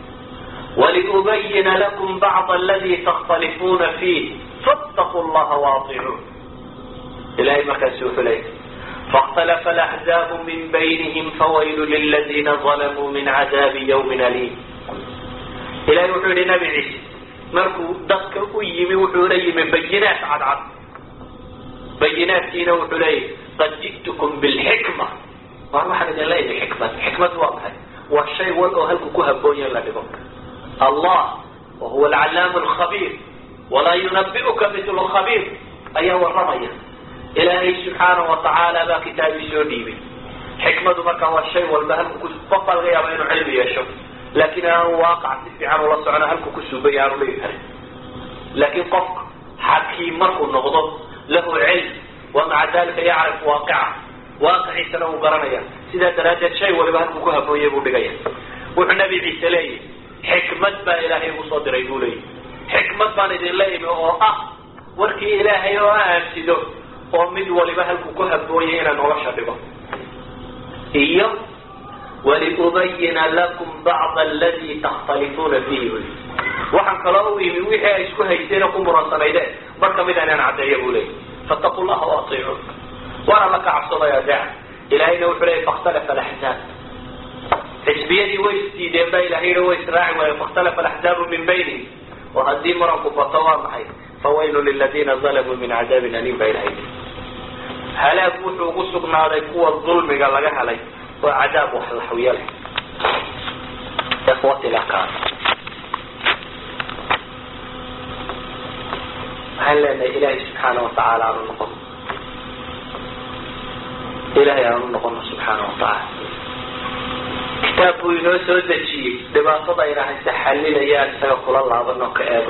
waliubayina lakum bacd aladi takhtalifuuna fiih fattaquu llaha waaطicuun ilahay markaasi wuxuu leeyay faاkhtalafa alaxzaabu min baynihim fawaylu liladina dalamuu min cadaabi ywmin aliim ilahay wuxuu yihi nabi ciise markuu dadka u yimi wuxuu la yimi bayinaat cadcad bayinaatkiina wuxuu leeyahy qad ji'tukum bilxikma waar waxaan idin la imi xikmad xikmad waa maxay waa shay wal oo halku ku haboonya la dhigo allah wa huwa alcallaamu alkhabiir walaa yunabi'uka mitlu khabiir ayaa warramaya ilaahay subxaana wa tacaala baa kitaabii soo dhiibay xikmadu markaa waa shay walba halku ku qof baa laga yaaba inuu cilmi yeesho laakiin aanu waaqac si fiican ula socono halku ku suubay aanu dhigi karin laakiin qofka xakiim markuu noqdo lahu cilm wa maca dalika yacrif waaqica waaqiciisana uu garanaya sidaa daraaddeed shay waliba halkuu ku habooyay buu dhigaya wuxuu nabi ciise leeyahy xikmad baa ilaahay igu soo diray buu leeyahy xikmad baan idinla imi oo ah warkii ilaahay oo aansido oo mid waliba halkuu ku habooyay inaan nolosha dhigo iyo waliubayina lakum bacda aladi takhtalifuuna fiihi buli waxaan kaloo u yimi wixii ay isku hayseen ku muransanaydeen bar kamid inaan caddeeya buu leeyay fattaqu llaha waatiicuun waana la ka cabsaday adeeca ilahayna wuxuu leeyay fakhtalafa alaxzaab xisbiyadii way isdiideen baa ilahay yihi way israaci waaye fakhtalafa alaxzaabu min baynihim oo haddii muranku bato waa maxay fawaylu liladina zalamuu min cadaabin aliim baa ilahay yii halaag wuxuu ugu sugnaaday kuwa dulmiga laga helay oo cadaab wax laxwiya leh ikhwati lakaan waxaan leenahay ilaahay subxaana watacaala aanu noqono ilahay aanu noqono subxaana watacaala kitaab buu inoo soo dejiyey dhibaatada ayna hayse xalilayaan isaga kula laabanoo ka eego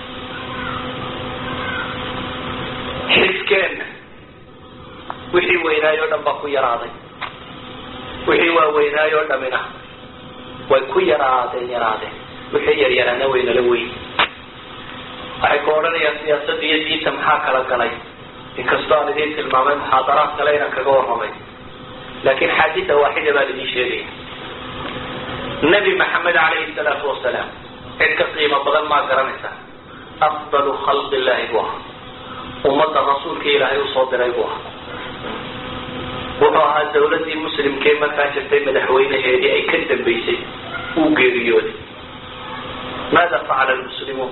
xilkeenna wixii weynaayo o dhan baa ku yaraaday wixii waa weynaayo o dhamina way ku yaraadeen yaraadeen wixii yaryaraana waynala weyn waxay ku odhanayaan siyaasadda iyo diinta maxaa kala galay inkastoo aan idiin tilmaamay muxaadaraad kale inaan kaga warramay laakiin xaadida waaxida baan idiin sheegaya nabi maxamed calayhi salaatu wasalaam cid ka qiimo badan maa garanaysaa afdalu khalqi illaahi buu ahaa ummadda rasuulka ilaahay usoo diray buu ahaa wuxuu ahaa dawladdii muslimkee markaa jirtay madaxweynaheedii ay ka dambaysay uu geeriyooday maada facala lmuslimuun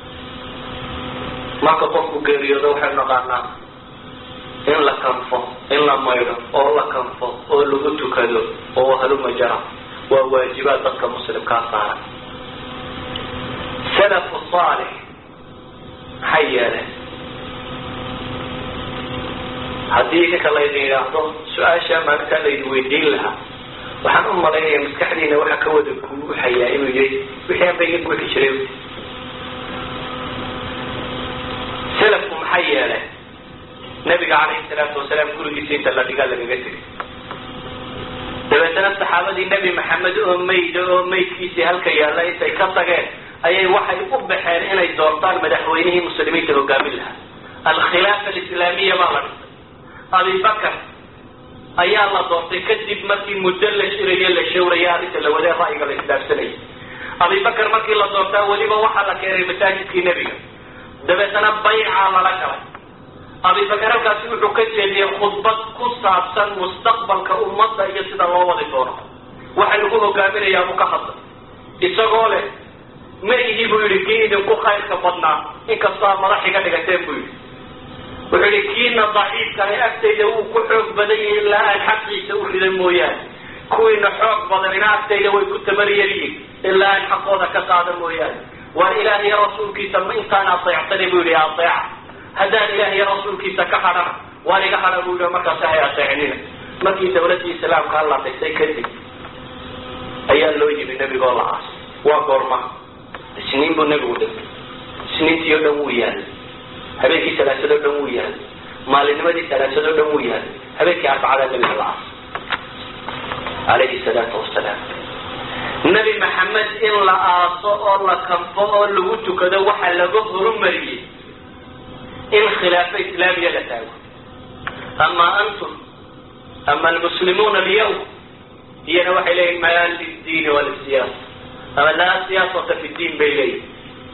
marka qofku geeriyoodo waxaynu naqaanaa in la kanfo in la maydho oo la kanfo oo lagu tukado oo haluma jara waa waajibaad dadka muslimkaa saaran salafu saalix maxay yeeleen haddii ninka laydin yidhaahdo su-aasha maalintaa laydin weydiin lahaa waxaan u malaynaya maskaxdiina waxa ka wada guuxayaa inuu yahay wixii aan ba iga guuxi jiray salafku maxay yeeleen nabiga calayhi salaatu wasalaam gurigiisa inta la dhigaa lagaga tegay dabeetana saxaabadii nebi maxamed oo mayda oo maydkiisii halka yaalla intay ka tageen ayay waxay u baxeen inay doortaan madaxweynihii muslimiinta hogaamin lahaa alkhilaafa alislaamiya baa la dhisay abibakar ayaa la doortay kadib markii muddo la shirayo la shawraya arrinta la wadee ra'yiga la isdaafsanayay abibakar markii la doortaa weliba waxaa la keenay masaajidkii nebiga dabeetana baycaa lala galay abibakar halkaasi wuxuu ka jeediyey khudbad ku saabsan mustaqbalka ummadda iyo sida loo wadi doono waxa lagu hogaaminayaa buu ka hadlay isagoo leh ma ihi buu yidhi kii idinku khayrka badnaa inkastoo a madax iga dhigateen buu yidhi wuxuu yihi kiina daciifkahay agtayda wuu ku xoog badan yahi ilaa aan xaqiisa u rida mooyaane kuwiina xoog badanina agtayda way ku tabariyaryihin ilaa aan xaqooda ka qaada mooyaane waa ilaah iyo rasuulkiisa ma intaan adeectani buu yihi adeeca haddaan ilaah iyo rasuulkiisa ka hadhana waan iga hadha buu yihi markaas hay adeecnina markii dawladdii islaamka la dhisay kadib ayaa loo yimi nebigoo la aas waa goorma isniin buu nebigu dhintay isniintii o dhan wuu yaalay habeenkii salaasadoo dhan wuu yaalay maalinimadii salaasadoo dhan wuu yaalay habeenkii arbacada nebiga la aas calayhi salaatu wasalaam nebi maxamed in la aaso oo la kanfo oo lagu tukado waxaa laga horumariyey in khilaafo islaamiya la taago ama antum ama almuslimuuna alyawm iyana waxay leeyihin mayaan lildiini walisiyaasa ama laa siyaasata fi diin bay leeyihin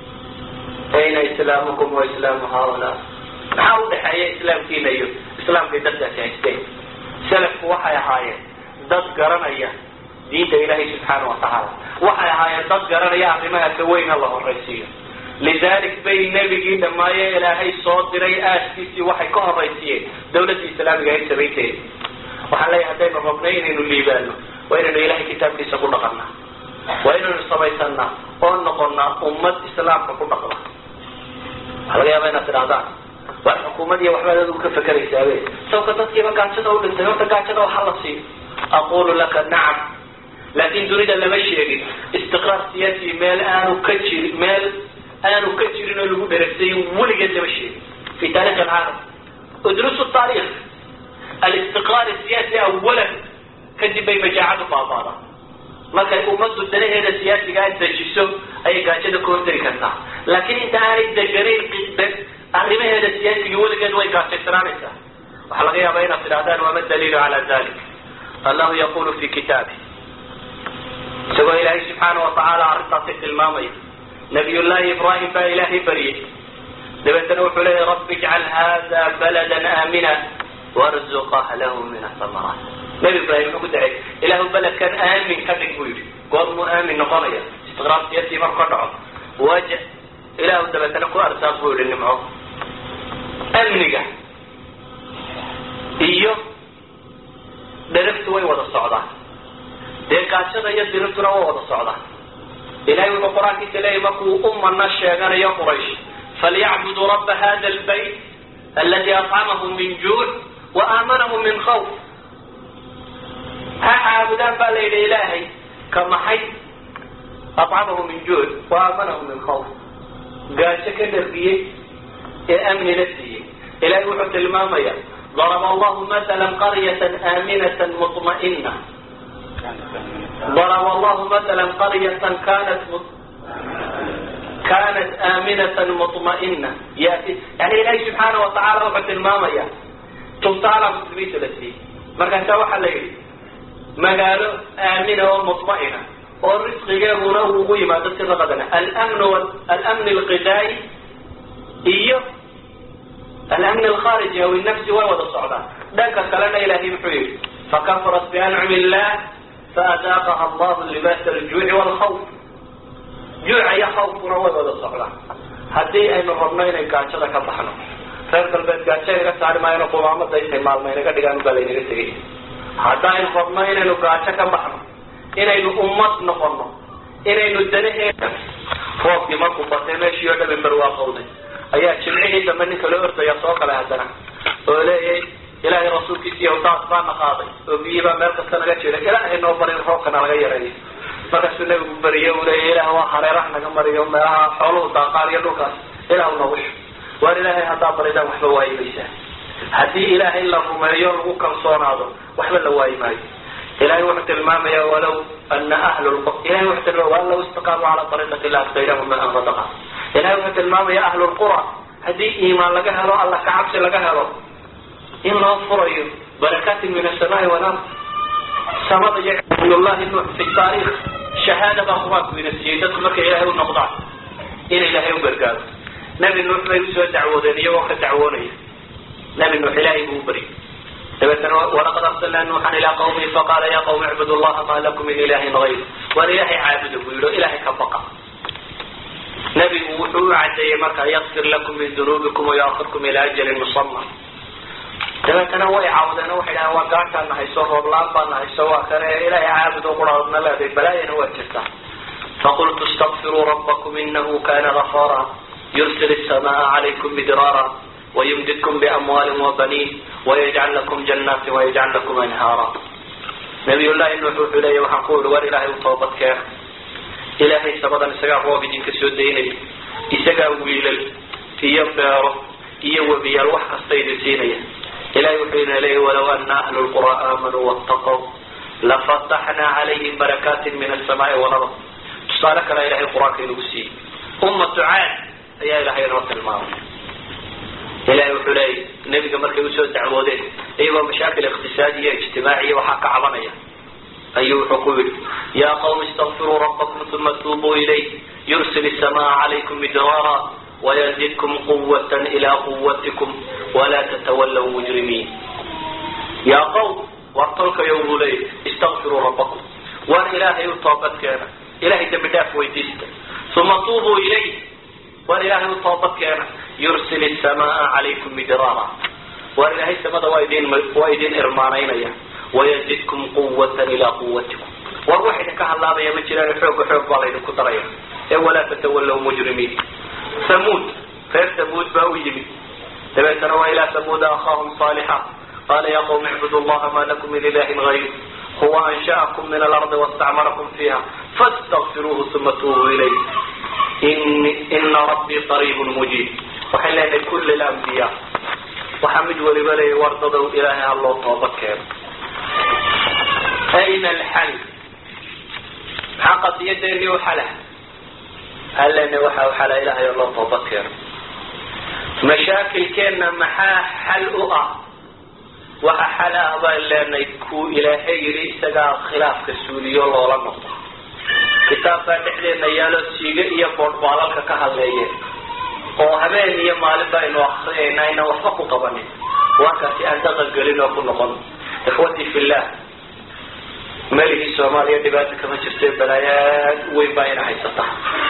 ayna islaamukum wa islaamu haulaa maxaa udhaxeeya islaamkiina iyo islaamkay dadkaasi haysteen salafku waxay ahaayeen dad garanaya diinta ilaahay subxaana wa tacaala waxay ahaayeen dad garanaya arrimaha ka weyna la horaysiiyo lidalik bay nebigii dhammaaye ilaahay soo diray aaskiisii waxay ka horaysiiyeen dawladdii islaamiga ay samaynteeda waxaan leeyahay haddaynu rabnay inaynu liibaano waa inaynu ilahay kitaabkiisa ku dhaqannaa waa inaynu samaysanaa oo noqonnaa ummad islaamka ku dhaqda waxaa laga yaaba inaad tidhahdaan waa xukuumad iyo waxbaad adigu ka fekeraysaabee sababka dadkiiba gaajada u dhintay horta gaajada waxa la siiyo aqulu laka nacam laakin dunida lama sheegin istiqraar siyaasi meel aanu ka jirin meel aanu ka jirin oo lagu dheregsay weligeed lama sheegin fi taarikh alcaalam udrusu taarikh alistiqraar siyaasi awalan kadib bay majaacadu baabaadaa markay ummaddu danaheeda siyaasigaa dejiso ayay gaajada ka hortari kartaa laakiin inta aanay deganayn arrimaheeda siyaasiga weligeed way gaajaysanaanaysaa waxaa laga yaabaa inaad tidhahdaan wama daliilu cala dalik allahu yaqulu fi kitaabi isagoo ilaahay subxaana wa tacaala arrintaasi tilmaamaya nabiyullaahi ibraahim baa ilaahay baryay dabeetana wuxuu leeyahy rabbi ijcal hada baladan aamina warzuq ahlahu min asamaraat nabi ibraahim wuxuu ku dacay ilaahu beledkan aamin ka dhig buu yidhi goormuu aamin noqonaya istiqraar siyasii marku ka dhaco waja ilaahu dabeetana ku arsaaq buu yihi nimco amniga iyo dheragtu way wada socdaan dee gaajada iyo diribtuna way wada socdaan ilahay wuxuu qur-aankiisa leeyahy markuu umana sheeganayo quraysh falyacbuduu raba hada albayt aladi acamahum min juuc wa aamanahum min khawf ha caabudaan baa la yidhi ilaahay ka maxay acamahum min juuc wa aamanahum min khawf gaajo ka darbiyey ee amnina siiyey ilahay wuxuu tilmaamaya ضرب الله مثلا قرية آمنة مطمئنة ضرب الله مثلا قرية كانت مط... كانت آمنة مطمئنة يأتي يعني إلهي سبحانه وتعالى وحد المامية تمتعنا مسلمين ثلاثين مركز سوى حليل مقالو آمنة ومطمئنة والرزق جابونا وقوي ما تصير غدنا الأمن وال... الأمن الغذائي إيه الأمن الخارجي أو النفسي ووضع الصعدان ذاك كلنا إلهي محيي فكفرت بأنعم الله فأذاقها الله لباس الجوع والخوف جوع يا خوف ووضع الصعدان هدي أي من ربنا إن كاتشة كبحنا reer galbeed gaajo inaga saari maayano qumaamada intay maalma inaga dhigaan baa laynaga tegay haddaynu rabno inaynu gaajo ka baxno inaynu ummad noqono inaynu danaheeda roobkii markuu batay meeshii oo dhami barwaaqowday ayaa jimcihii dambe ninka loo ordaya soo kale haddana oo leeyahay ilaahay rasuulkiisa iyo daas baana qaaday oo biyii baa meel kasta naga jira ilaahay noo barin roobkana laga yareeyo markaasuu nabigu beriye uu leeyahy ilaah waa hareeraha naga mariyo meelaha xooluhu daaqaan iyo dhulkaas ilaah noogu shu waar ilaahay haddaa baridaan waxba waayi maysaa haddii ilaahay la rumeeyo lagu kalsoonaado waxba la waayi maayo ilahay wuxuu tilmaamaya walaw ana ahlu ilahay wuxuu tilmaamaya waan law istaqaamu cala ariiqati la asqaynahum maan radaqa ilahay wuxuu tilmaamaya ahlu lqura haddii iimaan laga helo alla ka cabsi laga helo in loo furayo barakaatin min asamaai walard samada iyo nabiyullahi nuux fi taariikh shahaada baa qur-aanku ina siiyey dadku markay ilaahay u noqdaan in ilaahay u gargaaro nabi nuux bay usoo dacwoodeen iyagoo ka dacwoonaya nabi nuux ilaahay buu u baryay dabeetana walaqad arsalnaa nuuxan ilaa qawmihi faqaala ya qawmi icbudu llaha maa lakum min ilahin gayr waan ilaahay caabuda buu yidhi o ilaahay ka baqa nabigu wuxuu u cadeeyey markaa yakfir lakum min dunuubikum wayaakirkum ila ajalin musama dabeetana way caawdeen waxay dhahaan waa gaashaan nahayso rooblaan baa nahayso waa kane ilaahay caabud oo quraadna leeday balaayana waa jirtaa faqultu istakfiruu rabbakum inahu kana gafara yursil الsamaaa calaykum midraara wayumdidkum biamwaalin wabaniin wayajcal lakum janaatin wayajcal lakum anhaara nabiy llahi nuux wuxuu leeya waxaan ku ihi war ilaahay u toobad keena ilaahay sabadan isagaa roob idinka soo daynaya isagaa wiilal iyo beero iyo webiyaal wax kasta idin siinaya ilahay wuxuu ina leeyahy walaw ana ahlu lqura aamanuu waataqow lafataxnaa calayhim barakaatin min asamaai walard tusaale kalea ilahay qur-aanka inagu siiyey ummatu caad ayaa ilahay inoo tilmaamay ilahay wuxuu leeyay nebiga markay usoo dacwoodeen iyagoo mashaakil iqtisaadiya ijtimaaciya waxaa ka cabanaya ayuu wuxuu ku yihi ya qawmi istakfiruu rabbakum uma tuubuu ilayh yursil الsamaaa calaykum midraara wayzidkum quwat ila quwatikum wala tatawalaw mujrimiin yaa qawm war tolkayo buu leeyay istakfiruu rabbakum war ilaahay u toobadkeena ilahay dembi dhaaf weydiista uma tuubuu ilayh war ilaahay u toobadkeena yursil الsamaaa calaykum midraara war ilaahay samada waa idin waa idin irmaanaynaya wayzidkum quwata ilaa quwatikum war wax idinka hadlaabaya ma jiraan xooga xoog baa laydinku daraya ee walaa tatawalaw mujrimiin samuud reer samuud baa u yimid dabeetana waa ilaa samuuda akhaahum saalixa qaala ya qawmi icbudu llaha ma lakum min ilahin gayr huwa ansha'akum min alardi wastacmarakum fiiha fastakfiruuhu uma tuubuu ilayh ina rabbii qariibun mujiib waxay leenahay kul lambiya waxaa mid waliba leeya wardadow ilaahay ha loo toobad keeno ayna alxal maxaa qadiyadeeni u xala halena waxa u xala ilahay oo loo toobad keeno mashaakilkeenna maxaa xal u ah waxa xal ah baan leenahay kuu ilaahay yidhi isagaa khilaafka suuliyo loola noqdo kitaabkaa dhexdeena yaalo siiga iyo boodhbaalalka ka hadleeyeen oo habeen iyo maalin baynu akriyayna aynan waxba ku qabanin warkaasi aan dhaqan gelin oo ku noqon ikhwatii fillah meligii soomaaliya dhibaata kama jirte balaayaad weyn baa ina haysata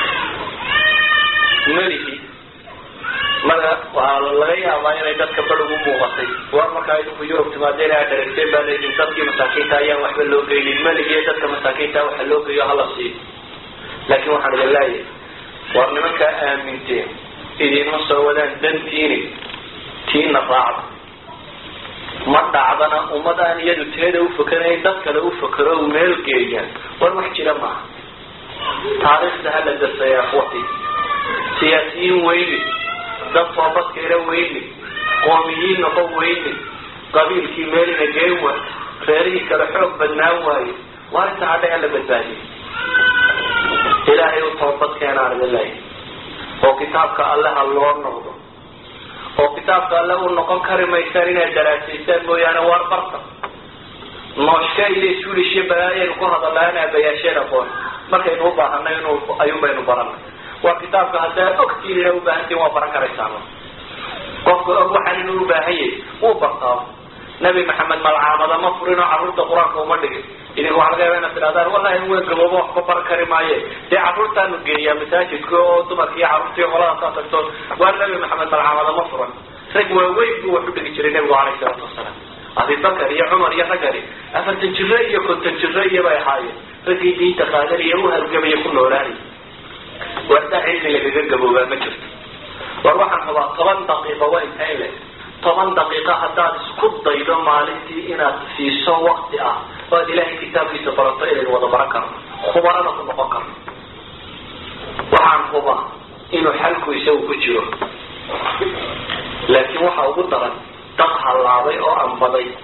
meligi mara waxaa laga yaabaa inay dadka bar ugu muuqatay war markaa idinku yurub timaadeen aa dharagteen baa laydin dadkii masaakiinta ayaan waxba loo geynin meligiiyo dadka masaakiinta waxa loo geeyo hala siiyo laakiin waxaan idin leeyahay war nimankaa aaminteen idinma soo wadaan dantiini tiina raacda ma dhacdana ummad aan iyadu teeda ufakanayn dad kale ufakero u meel geeya war wax jira maaha taariikhda hala dasaya akhwati siyaasiyiin weyni dad toobadkeena weyni qoomiyiin noqon weyni qabiilkii meelina geen wa reerihii kale xoog badnaan waaye waa inta hadha hala badbaadiyay ilaahay u toobadkeena aan idin leeyahay oo kitaabka alle ha loo noqdo oo kitaabka alle u noqon kari maysaan inaad daraasaysaan mooyaane waar barta nooshka iyo suulishiyo balaayaynu ku hadallaan aabayaasheen aqoon markaynu u baahanay inu ayuun baynu baranay waa kitaabka haddaad ogtiin ina ubaahantiin waa baran karaysaan qofka og waxaan inuu ubaahan yahay wuu bartaa nabi maxamed malcaamada ma furin oo carruurta qur-aanka uma dhigin idinku waxa laga yaaba inaad tidhahdaan wallahi weyn gaboobo wax ka baran kari maaye dee carruurtaanu geeyaa masaajidka oo dumarka iyo carruurta iyo qoladaas tagto waa nabi maxamed malcaamada ma furan rag waaweyn buu wax u dhigi jiray nabigu alayhi salaatu wasalaam abibakar iyo cumar iyo raggani afartan jiro iyo konton jiro iyo bay ahaayeen raggii diinta qaadanaya u halgamaya ku noolaanaya wardaa cilmi lagaga gaboobaa ma jirto war waxaan rabaa toban daqiiqo waa intayn le toban daqiiqa haddaad isku daydo maalintii inaad siiso wakti ah oo aad ilaahay kitaabkiisa barato inaynu wada baran karno khubarana ku noqon karno waxaan hubaa inuu xalku isagu ku jiro laakiin waxa ugu daran dad hallaabay oo ambaday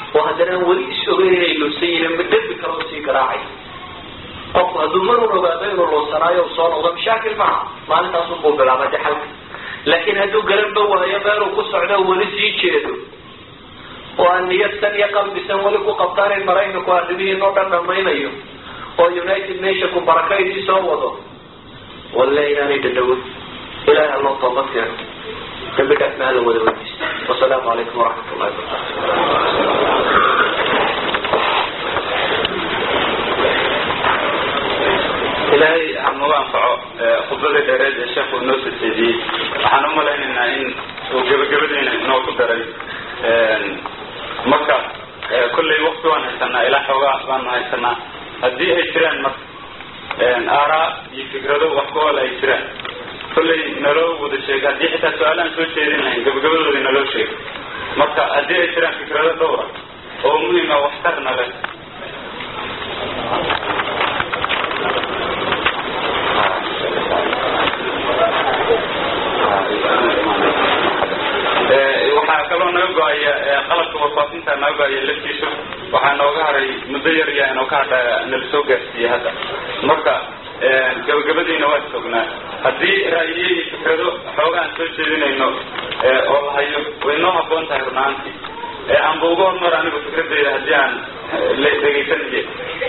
oo haddana aan weli is ogeyn inay luusan yihiin ma dembi kale oo sii garaacay qofku hadduu mar un ogaado inuu luusanaayo u soo noqdo mashaakil maaha maalintaas unbuu bilaabay de xalka laakiin hadduu garanba waayo meeluu ku socdo weli sii jeedo oo aan niyadsan iyo qalbisan weli ku qabtaan in maraykanku arrimihiin oo dhan dhamaynayo oo united nationku barakaydii soo wado walle inaanay dhadhawin ilahay alloo toobad keeno dambi dhaafna hala wada weydiista wasalaamu calaykum waraxmat ullahi wabarakatu ilaahay hanagu anfaco khudbadii dheereed ee sheekhu inoo soo jeediyey waxaan u malaynaynaa in uu gebagabadiina inoo ku daray marka kollay wakti waan haysanaa ilaa xoogaa baanu haysanaa haddii ay jiraan marka aaraa iyo fikrado wax ku ool ay jiraan kollay naloo wada sheeg haddii xitaa su-aalahan soo jeedin lahayn gabagabadoodii naloo sheeg marka haddii ay jiraan fikrado dhowra oo muhima waxtarna leh waxaa kaloo naga go-aya qalabka warfaafinta naga go-aya laftiisu waxaa nooga haray muddo yar yaa inoo ka hadha nala soo gaarsiiyey hadda marka gabagabadiina waa joognaa haddii ra'yiye iyo fikrado xooga aan soo jeedinayno oo la hayo way noo haboon tahay runaantii aanba uga hormar anigu fikradeyda haddii aan dhegaysanaye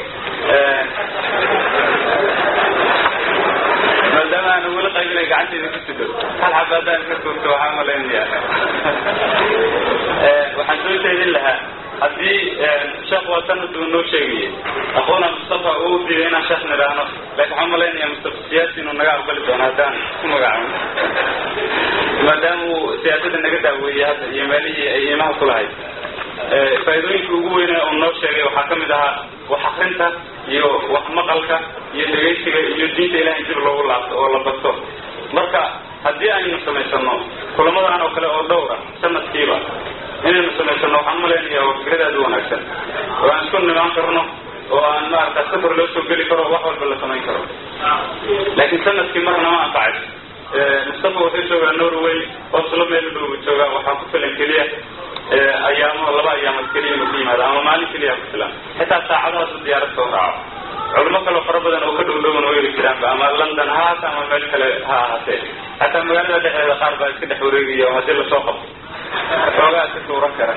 maadaama aana weli qaybinay gacanteyda ku sido hal xaba haddaan ka tuurto waxaa malaynaya waxaan soo jeedin lahaa haddii sheekh waa sanad uu noo sheegayay aqoona mustafa uu diiday inaan sheekh nidhaahno laakiin waxaan malaynaya mustafa siyaasi inuu naga aqbali doono haddaan ku magacaabno maadaama uu siyaasadda naga daaweeyey hadda iyo meelihii ay iimaha ku lahayd faa'iidooyinka ugu weyne uu noo sheegay waxaa ka mid ahaa wax akrinta iyo wax maqalka iyo dhegaysiga iyo diinta ilahay dib loogu laabto oo la barto marka haddii aynu samaysano kulamadan oo kale oo dhowra sanadkiiba inaynu samaysano waxaan malaynaya waa fikrad aad u wanaagsan oo aan isku nimaan karno oo aan maarata safar loo soo geli karo wax walba la samayn karo laakiin sanadkii marna ma anfacayso mustafa wuxuu joogaa norway oslo meel u dhow joogaa waxaa ku filan keliya ayaamo laba ayaamood keliya inuu ku yimaado ama maalin keliya ku filan xitaa saacadahaas u diyaarad soo raaco culimo kaloo fara badan oo ka dhow dhowan oo heli jiraanba ama london ha haata ama meel kale ha ahaatee xataa magaalada dhexdeeda qaar baa iska dhex wareegaya oo haddii lasoo qabto xoogaa ka tuuran kara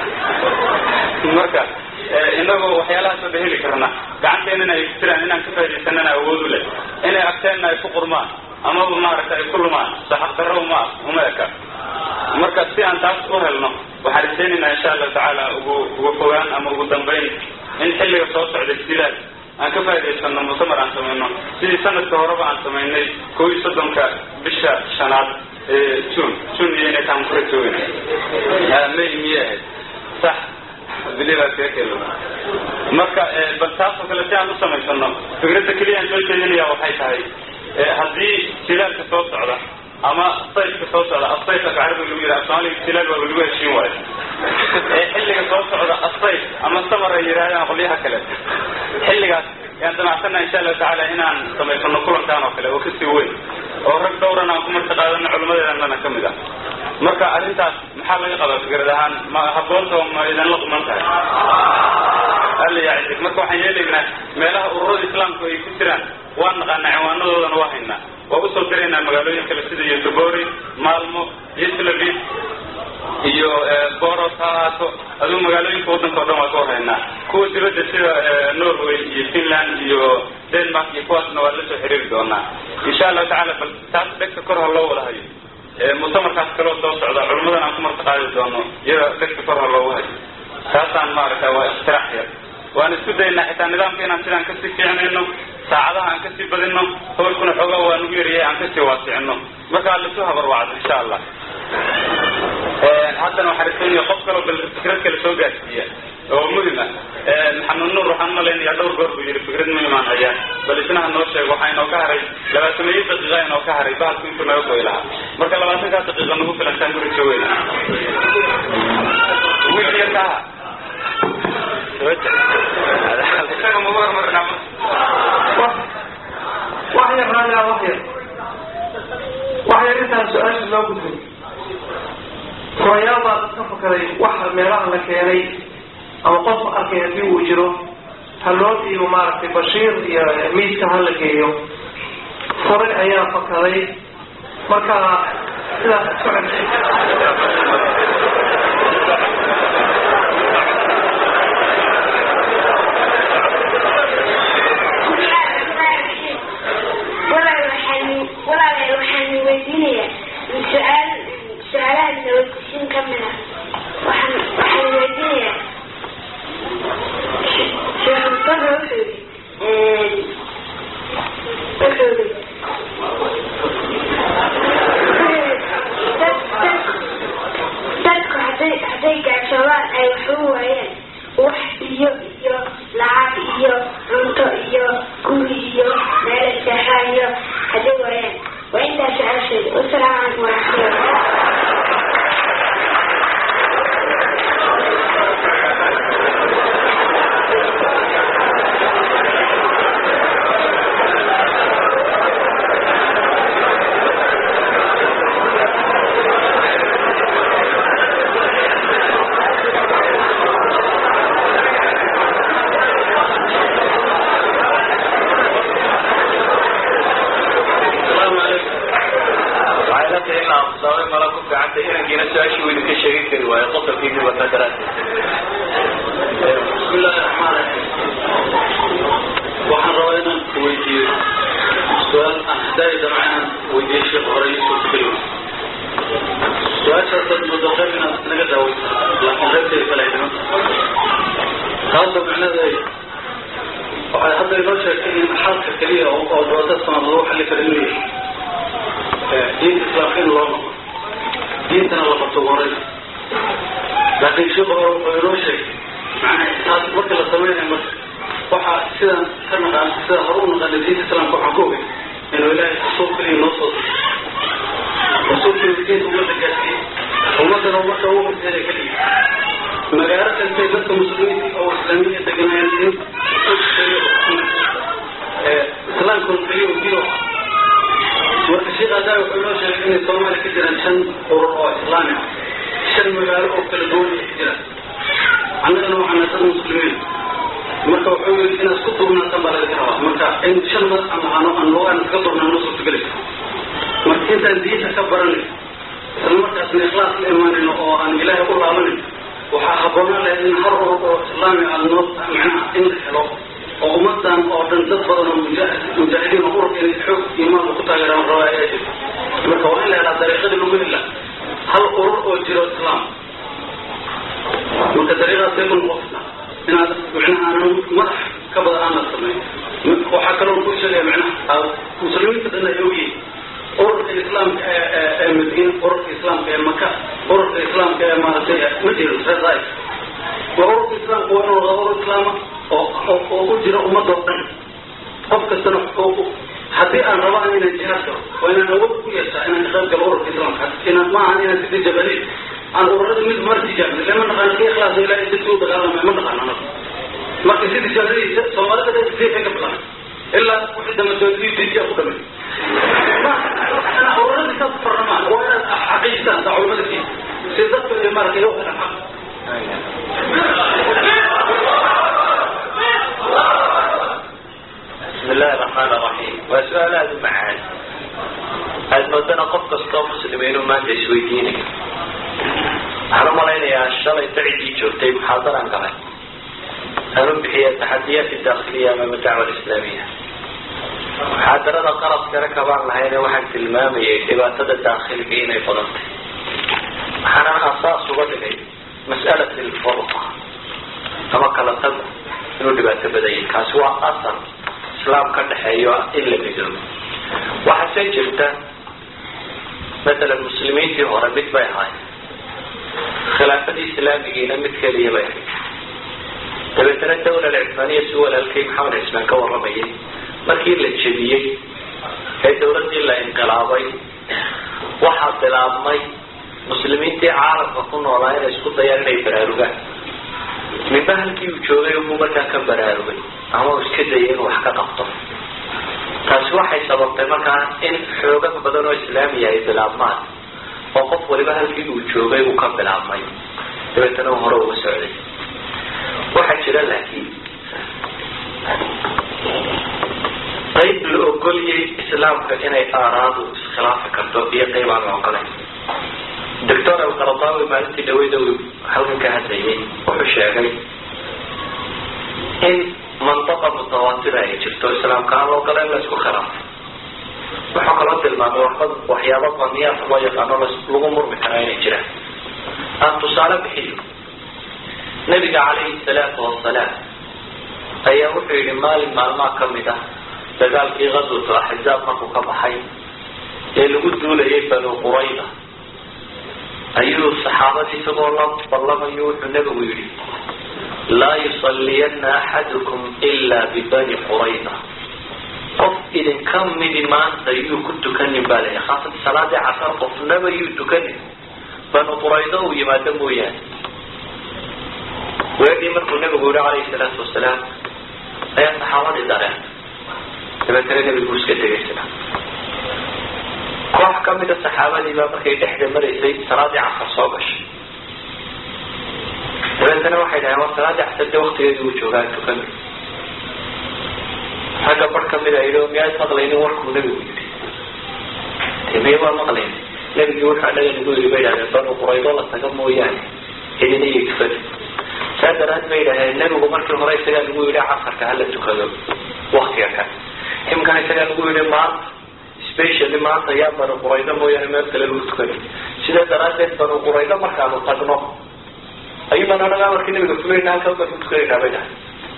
marka inagoo waxyaalahaas oo dhan heli karna gacanteennana ay ku jiraan inaan ka faaidaysanana awood u leh inay agteenna ay ku qurmaan amaba maaragta ay ku lumaan saxaqdarro uma uma eka marka si aan taas u helno waxaan rajaynaynaa insha allahu tacaala ugu ugu fogaan ama ugu dambayn in xilliga soo socday sidaas aan ka faa'idaysano mutamar aan samayno sidii sanadka horeba aan samaynay kow iyo soddonka bisha shanaad ee june june iyo inay taan kula joogayna may miyay ahayd sax biliba keekelo marka bal taasoo kale si aan u samaysano fikradda keliya aan soo jeedinaya waxay tahay haddii jilaalka soo socda ama sayfka soo socda asayf af carabiga lagu yidhaha soomaaliga jilaal baa lagu heshiin waayo ee xilliga soo socda asayf ama samar ay yidhahdaan qolyaha kale xilligaas yaan damacsana insha allahu tacaala inaan samaysano kulankaan oo kale oo kasii weyn oo rag dhowran aan ku marti qaadano culimadeedannana ka mid ah marka arrintaas maxaa laga qabaa fikrad ahaan ma haboonta oo ma idinla quman tahay alla yacizig marka waxaan yeelaynaa meelaha ururada islaamku ay ku jiraan waan naqaanaa ciwaanadoodana waa haynaa waa usoo diraynaa magaalooyin kale sida yotobori maalmo iyo slavid iyo boros ha ahaato aduu magaalooyinka waddanka o dhan waa ka warhaynaa kuwa dibadda sida norway iyo finland iyo denmark iyo kuwaasna waa la soo xiriiri doonaa insha allahu tacala bal taas dhegta kor ha loo wada hayo mutamarkaas kaloo soo socda culimadan aan ku marti qaadi doono iyada dhegta kor ha loogu hayo taasaan maaragta waa iktiraax yar waan isku daynaa xitaa nidaamka inaan sidaan kasii fiicnayno saacadaha aan kasii badino hawlkuna xoogaa waa nugu yaryahay aan kasii waasicino markaa lasu habarwacdo insha allah haddana waxaan rajaynaya qof kaloo bal fikrad kale soo gaarsiiya oo muhima maxamed nuur waxaan umalaynaya dhowr goor buu yihi fikrad muhimaan hayaa bal isnaha noo sheeg waxaa inoo ka haray labaatameeyo daqiiqa inoo ka haray bahalku intuu naga goy lahaa marka labaatankaa daqiiqa nagu filantaan guri joogeyna wiil yarka aha isaga magu hormarnaa wax yar raajaa wax yar wax yar intaan su-aasha loo gudbay furayaal baa ka fakaday waxa meelaha la keenay ama qof arkay haddii uu jiro ha loo dhiibo maaragtay bashiir iyo miiska ha la geeyo fure ayaa fakaday marka sidaas isku xigtay walaalayaal waxaan weydiinayaa su-aal su-aalaha nabadgudsin ka mid ah waxaan waxaan weydiinayaa sheekh mustafa wuxuu yidhi wuxuu yidhi dadku hadday hadday gaashoobaan ay waxu waayeen wax iyo iyo lacag iyo cunto iyo guri iyo meel seexaa iyo hadday waayeen waa intaas su-aasheeda wasalaamu calaykum waraxmatullah asalaamu calaykum waxay la tahay in la aqsaamay mala ku ficanta inankiina su-aashii weydi ka sheegin kari waayo qosolkiisii wata daraaddeed bismi illaahi raxmaan raxiim waxaan rabaa inaan ku weydiiyo su-aal aan hadaayi damca inaan weydiiyo sheekh hore yusuf keliwa su-aashaas dad muddo qayb inaad naga daaweysa laakiin qaybteeda kale ay dhiman taasoo micnaheeda ay waxay hadda inoo sheegtay in xalka keliya oo oo doodada sanad lagu xalli karo inuu yahay diinta islaamka in loo noqo diintana la qabto horay laakiin sheekhu hore wuxuu inoo sheegay macnaha taas marka la sameynayo marka waxaa sidaan ka naqaan sida hore u naqaana diinta islaamka waxaan ka ogay inuu ilaahay rasuul keliya noo soo diray rasuulkii diinta ummadda gaarsiiyey ummaddana marka ugu horteeda keliya magaalo kastay dadka muslimiinta oo islaamiya deganaayeen islaamkuna keliya u jiro marka sheekh adaa wuxuu noo sheegay inay soomaaliya ka jiraan shan urur oo islaami ah shan magaalo oo kala duwan ay ka jiraan annagana waxaana dad muslimiin marka wuxuu yidhi inaad isku duubnaataan baa laga rabaa marka in shan madax aan lahaano aan lugaan iskaga duubnaa noo suurtagelaysa marka intaan diinta ka baranay isla markaasna ikhlaas la imaanayno oo aan ilaahay u laabanayn waxaa habboonaan lahayd in har urur oo islaami ah noo macnaha in la helo oo ummadan oo dhan dad badan oo mujaahid mujaahidiin oo ururka inay xoog iimaanka ku taageeraan rabaa ayaa jirta marka waa in la helaa dariiqadii lagu hela hal urur oo jiro islaam marka dariiqaasay ku noqonaysa inaad macnaha aanan madax ka badan aan la samayn waxaa kaloo ku sheegaya macnaha muslimiinta dhan ay ogyihiin ururka islaamka ee ee ee madiina ururka islaamka ee maka ururka islaamka ee maaragtay madina reer waa ururka islaamka waa inuu noqdaa urur islaama oo oo oo u jira ummadoo dhan qof kastana oo haddii aan rabaan inaan jihaad galo waa inaan awood ku yeeshaa inaan ka qayb galo ururka islaamka inaan ma ahan inaan sidii jabaliin aan ururada mid mar tijaabin lama naqaan kii ikhlaas ilaahay dadki u dagaalamay ma naqaan anaga marka sidii jabaliin soomaalida dhan sidii ka bilaabay ilaa wixii dambe soodii dijiya ku dhamay أنا أورد كتاب الرحمن وأنا حقيقة تعلمت فيه سيدت الإمارة يوم الحق بسم الله الرحمن الرحيم وسؤال هذا معان هذا مدنا قف كستoo muslimiin maanta isweydiinaya waxaan u malaynayaa shalay dacdii joogtay muxaadaran galay aan u bixiya taxadiyaat dakhiliya amama dacwa islaamiya muxaadarada qaladkana kabaan lahayne waxaan tilmaamayay dhibaatada daakhiliga inay badantay waxaana asaas uga dhigay mas'alat lfurqa ama kala tagu inuu dhibaato badan yahay kaasi waa asal islaam ka dhexeeyo in la midoobo waxaase jirta matalan muslimiintii hore mid bay ahayd khilaafadii islaamigiina mid keliya bay ahayd dabeetana dawla alcismaaniya si walaalkay maxamed cismaan ka waramayay markii la jebiyey ee dawladdii la inqilaabay waxaa bilaabmay muslimiintii caalamka ku noolaa inay isku dayaan inay baraarugaan midba halkii uu joogay ubuu markaa ka baraarugay ama uu iska dayay inuu wax ka qabto taasi waxay sababtay markaa in xoogag badan oo islaamiya ay bilaabmaan oo qof waliba halkii uu joogay uu ka bilaabmay dabeetana uu hore uga socday jira laakiin qayb la ogolyay islaamka inay aaraadu iskhilaafi karto iyo qayb aan la ogolayn doctor alqaradawi maalintii dhaweyda uu halkan ka hadlayay wuxuu sheegay in mantaqa mutawaatira ay jirto islaamka aan la ogoleyn la isku khilaafo wuxuu kaloo tilmaamay waxba waxyaaba daniyaad loo yaqaano lagu murmi karaa inay jiraan aan tusaale bixiyo nabiga calayhi salaatu wasalaam ayaa wuxuu yihi maalin maalmaha kamid ah dagaalkii gazwatu axzaab markuu ka baxay ee lagu duulayay banu qurayda ayuu saxaabadii isagoo la ballamayo wuxuu nebigu yidhi laa yusaliyana axadukum ila bibani qurayda qof idinka midi maanta yuu ku tukanin baa layihi khaasatan salaadii casar qofnaba yuu tukanin banu quraydo uu yimaado mooyaane weegii markuu nebigu yihi calayhi salaatu wasalaam ayaa saxaabadii dareen dabeetana nebigu iska tegay sida koox kamida saxaabadii baa markay dhexda maraysay salaadii casar soo gashay dabeetana waxay dhaheen war salaadii casar dee waktigeedii uu joogaa tukami ragga bar kamida yidhi o miyaad maqlaynin warkuu nebigu yidhi de miya waa maqlayni nebigii wuxuu anaga nagu yidhi bay dhahdeen banu quraydo la taga mooyaane idina iyo tufadi saa daraad bay dhaheen nebigu markii hore isagaa lagu yidhi casarka hala tukado waktiga kan imkana isagaa lagu yidhi maanta specially maanta yaa banu quraydo mooyaane meel kale lagu tukani sidaa daraadeed banu quraydo markaanu tagno ayuubaan anaga amarkii nabiga fulayna halkaa baan ku tukanayna bay dhahay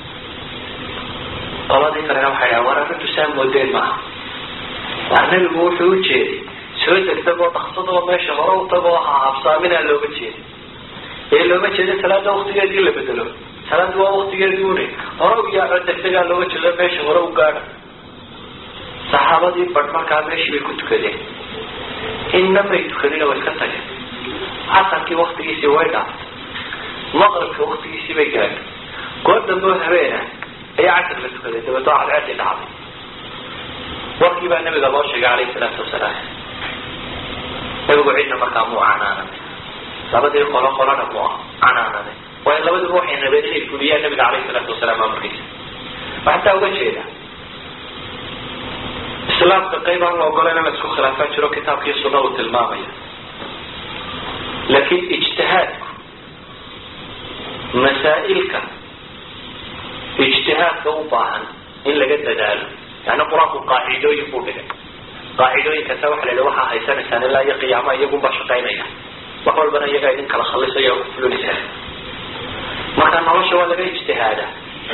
qoladii kalena waxay dhaha war arrintu saa moodeen maaha war nebigu wuxuu u jeeday soo degtagoo dhaksadoo meesha hore u tagoo ha habsaaminaa looga jeeda ee looma jeeda salaada waktigeedii la bedelo salaada waa waktigeedii une hore u yaaco degdegaa looga jeedo meesha hore u gaadha saxaabadii badh markaa meeshii bay ku tukadeen inna may tukanina way iska tageen casarkii waktigiisii way dhaaftay maqribka waktigiisii bay gaadhay goor dambe oo habeena ayaa casar la tukaday dabeetoo cadceedii dhacday warkii baa nabiga loo sheegay calayhi salaatu wasalaam nabigu cidna markaa muu canaananay labadii qolo qolona muu canaananay waayo labadiba waxay rabeen inay fuliyaan nabiga calayhi salaatu wasalaam amarkiisa waxataa uga jeeda islaamka qayb aan la ogolayna la isku khilaafaa jiro kitaabkii sunna uu tilmaamaya laakiin ijtihaadku masaa'ilka ijtihaadka u baahan in laga dadaalo yani qur-aanku qaacidooyin buu dhigay qaacidooyinkaasa waxa la yidhi waxaa haysanaysaan ilaa iyo qiyaama iyagunbaa shaqaynaya wax walbana iyagaa idin kala khalisaya oo kufulinaysa marka nolosha waa laga ijtihaadaa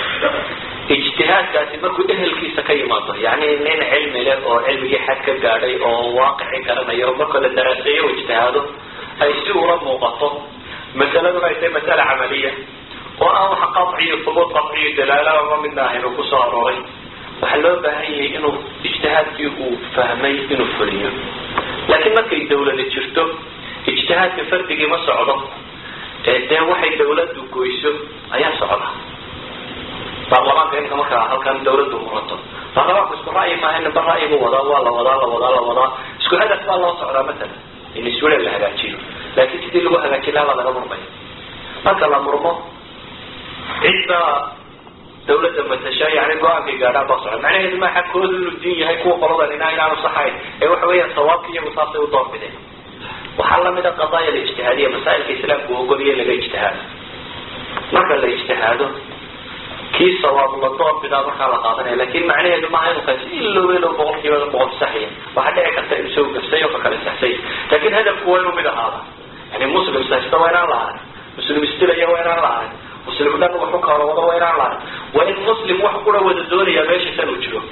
ijtihaadkaasi markuu ehelkiisa ka yimaado yani nin cilmi leh oo cilmigii xad ka gaadhay oo waaqixi garanaya oo marka la daraaseeyo o ijtihaado ay si ula muuqato masaladuna ay tahay masala camaliya oo aan wax qaciyo hubuud qaciyo dalaala ama midna ahayn uu kusoo arooray waxaa loo baahan yahay inuu ijtihaadkii uu fahmay inuu fuliyo laakiin markay dawlada jirto ijtihaadka fardigii ma socdo dee waxay dawladdu goyso ayaa socda baarlamaanka inka markaa halkan dawladdu murato baarlamaanku isku ra'yi maaha ninba ra'yi buu wadaa waa la wadaa la wadaa la wadaa isku hadaf baa loo socdaa matala in iswilal la hagaajiyo laakiin sidii lagu hagaajin lahaa baa laga murmaya marka la murmo cidda dawladda matasha yani go-aankay gaadhaan baa socda macnaheedu maa xagkooda inuu diin yahay kuwa qoladan inaa inaanu saxayn ee waxa weeyaan sawaabka iyagu saasay u doorbideen waxaa lamida qadaaya alijtihaadiya masaa'ilka islaamku ogoliya laga ijtihaado marka la ijtihaado kii sawaab la doorbidaa markaa la qaadanaya lakin macnaheedu maaha inu kaasi ilooba ilo boqol kiiba boqol saxya waxaa dhici karta inuu soo gafsay oo ka kale saxsay lakin hadafku waa inuu mid ahaada yani muslim saxsta waa inaan la ahay muslim istilaya waa inaan la ahay muslim dhan waxu kala wado waa inaan la ahay waa in muslim wax kula wada doonaya meesha san uu jiro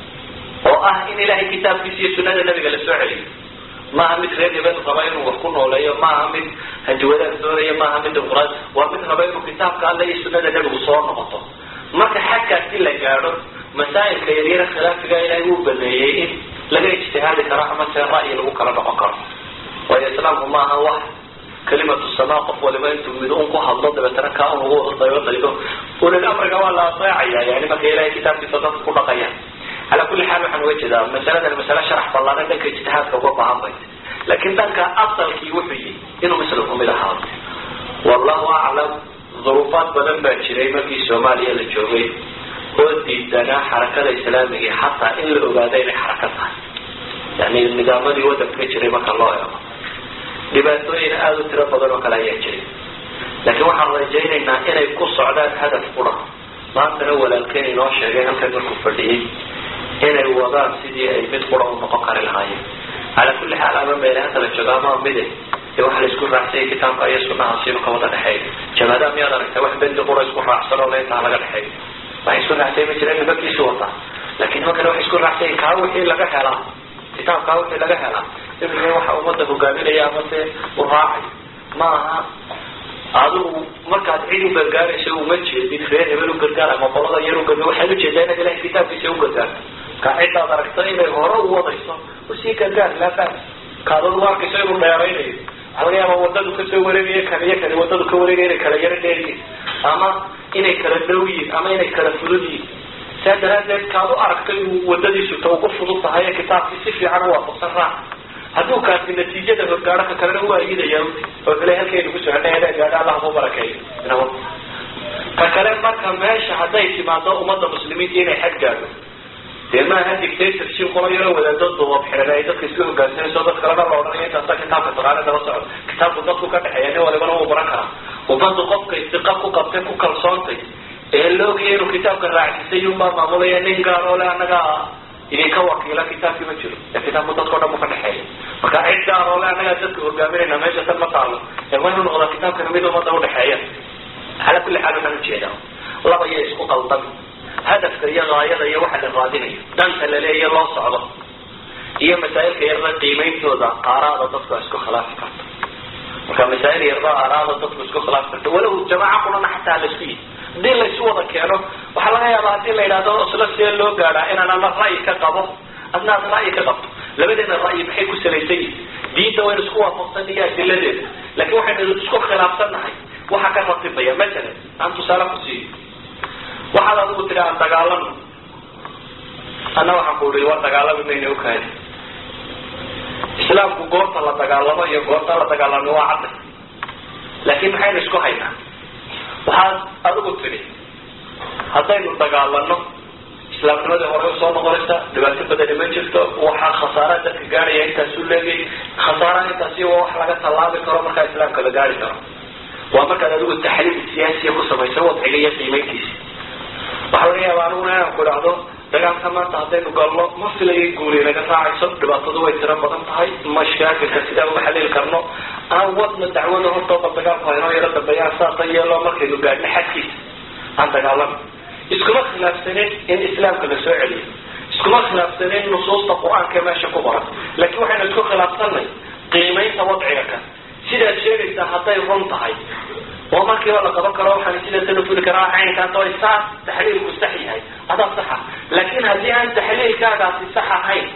oo ah in ilahay kitaabkiisa iyo sunada nabiga la soo celiyo maaha mid reer hebel raba inuu wax ku nooleeyo maaha mid hanjawadaad doonaya maaha mid dimuqraad waa mid raba inuu kitaabka alle iyo sunada nabigu soo noqoto marka xagkaasi la gaadho masaa'ilka yaryara khilaafiga ilaahay uu baneeyey in laga ijtihaadi karo ama se ra'yi lagu kala noqon karo waayo islaamku maaha wax kalimatu samaa qof waliba intuu mid un ku hadlo dabeetana kaa un ugu daybo daydo ulil amriga waa la adeecaya yani marka ilahay kitaabkiisa dadka ku dhaqaya calaa kulli xaal waxaan uga jeedaa masaladan masale sharax ballaaran dhanka ijtihaadka uga baahan bay laakiin dhanka asalkii wuxuu yihi inuu muslimku mid ahaado wallahu aclam duruufaad badan baa jiray markii soomaaliya la joogay oo diidanaa xarakada islaamiga xataa in la ogaado inay xaraka tahay yani nidaamadii wadanka ka jiray marka loo eego dhibaatooyin aada u tiro badan oo kale ayaa jiray laakiin waxaan rajaynaynaa inay ku socdaan hadaf qura maantana walaalkeen inoo sheegay halkan markuu fadhiyey inay wadaan sidii ay mid qura u noqon kari lahaayeen calaa kulli xaal ama meelaha kala jooga ama mide dee waxa la isku raacsanyay kitaabka iyo sunaha siinu ka wada dhexeeya jabaadaha miyaad aragtay wax bendi qura isku raacsan oo leintaa laga dhexeeyo waxay isku raacsay ma jireen nimankiisu wataa laakiin nimankana waxay isku raacsay kaa wixii laga helaa kitaabkaa wixii laga helaa imika waxa ummadda hogaaminaya ama se u raacay ma aha adigu markaad cid u gargaarayso uma jeedid reer hebel u gargaar ama qolada yar u gargaar waxaad ujeedaa inaad ilahay kitaabkiisa u gargaarto ka cidaad aragto inay hore u wadayso usii gargaar laa fahs kaadad u arkayso inuu dheeraynayo waxaa laga yaaba wadadu kasoo wareegaya kan iyo kani wadadu ka wareegaya inay kala yaro dheeryihin ama inay kala dhow yihin ama inay kala fudud yihin saa daraadeed kaad u aragto inuu wadadiisu ta ugu fudud tahay ee kitaabkii si fiican u waafaqsan raac hadduu kaasi natiijada horgaaro ka kalena waa idaya oo kale halkaynu ku soconay inay gaadho allah ku barakeeyo nabad ka kale marka meesha hadday timaado ummadda muslimiinta inay xad gaadho dee maaha dictatorship qola yaroo wadaado duubab xiran ay dadka isku hogaansanayso dad kalena la odhanaya intaasa kitaabka taqaana daba socdo kitaabku dadku ka dhexeeya nin walibana wuu baran karaa ummaddu qofka istiqa ku qabtay ku kalsoontay ee laogaya inuu kitaabka raacsisay unbaa maamulaya nin gaar oo le annaga idinka wakiila kitaabkii ma jiro ee kitaabku dadkao dhan bu ka dhexeeya marka cid gaar oo le annagaa dadka hogaaminayna meesha tan ma taalo ee waa inuu noqdaa kitaabkana mid ummadda udhexeeya calaa kulli xaal waxaan ujeedaa laba iyo isku qaldan hadafka iyo gaayada iyo waxa la raadinayo danta laleeya loo socdo iyo masaa'ilka yarda qiimeyntooda aaraada dadku ay isku khilaafi karto marka masaa'il yarda aaraada dadku isku khilaafi karto walow jamaaca qurana xataa la isku yihi hadii laysu wada keeno waxaa laga yaabaa hadii la yidhahdo isla see loo gaadhaa inaan ama ra'yi ka qabo adna ad ra'yi ka qabto labadeena ra'yi maxay ku salaysan yihin diinta waynu isku waafaqsan iyo adiladeeda laakiin waxaynu isku khilaafsannahay waxa ka ratibaya masalan aan tusaale ku siiyo waxaad adigu tidhi aan dagaalano anna waxaan ku ii waa dagaalami mayna ukaadi islaamku goorta la dagaalamo iyo goorta la dagaalamo waa cadday laakiin maxaynu isku haynaa waxaad adigu tidhi haddaynu dagaalano islaamnimadii hore usoo noqonaysa dhibaato badani ma jirto waxaa khasaara dadka gaadhaya intaasu leegay khasaaraha intaasi waa wax laga tallaabi karo markaa islaamka la gaari karo waa markaad adigu taxliil siyaasiya ku samayso wadciga iyo qiimeyntiisa waxaa laga yaaba aniguna inaan ku idhaahdo dagaalka maanta haddaynu galno ma filayay guuli naga raacayso dhibaatadu way tiro badan tahay mashaakilka sidaan uga xaliili karno aan wadna dacwada hortooda dagaalku haynoo yaro dambeeyaan saasa yeelo markaynu gaadhno xadkiisa aan dagaalano iskuma khilaafsanin in islaamka la soo celiyo iskuma khilaafsanin nusuusta qur-aanka meesha ku qoran laakiin waxaynu isku khilaafsanay qiimeynta wadciga kan sidaad sheegaysaa hadday run tahay oo markiiba la qaban karo waxaan sida tanafuli karaa caynkaas oo saas taxliilku sax yahay adaa saxa laakiin haddii aan taxliilkaagaasi sax ahayn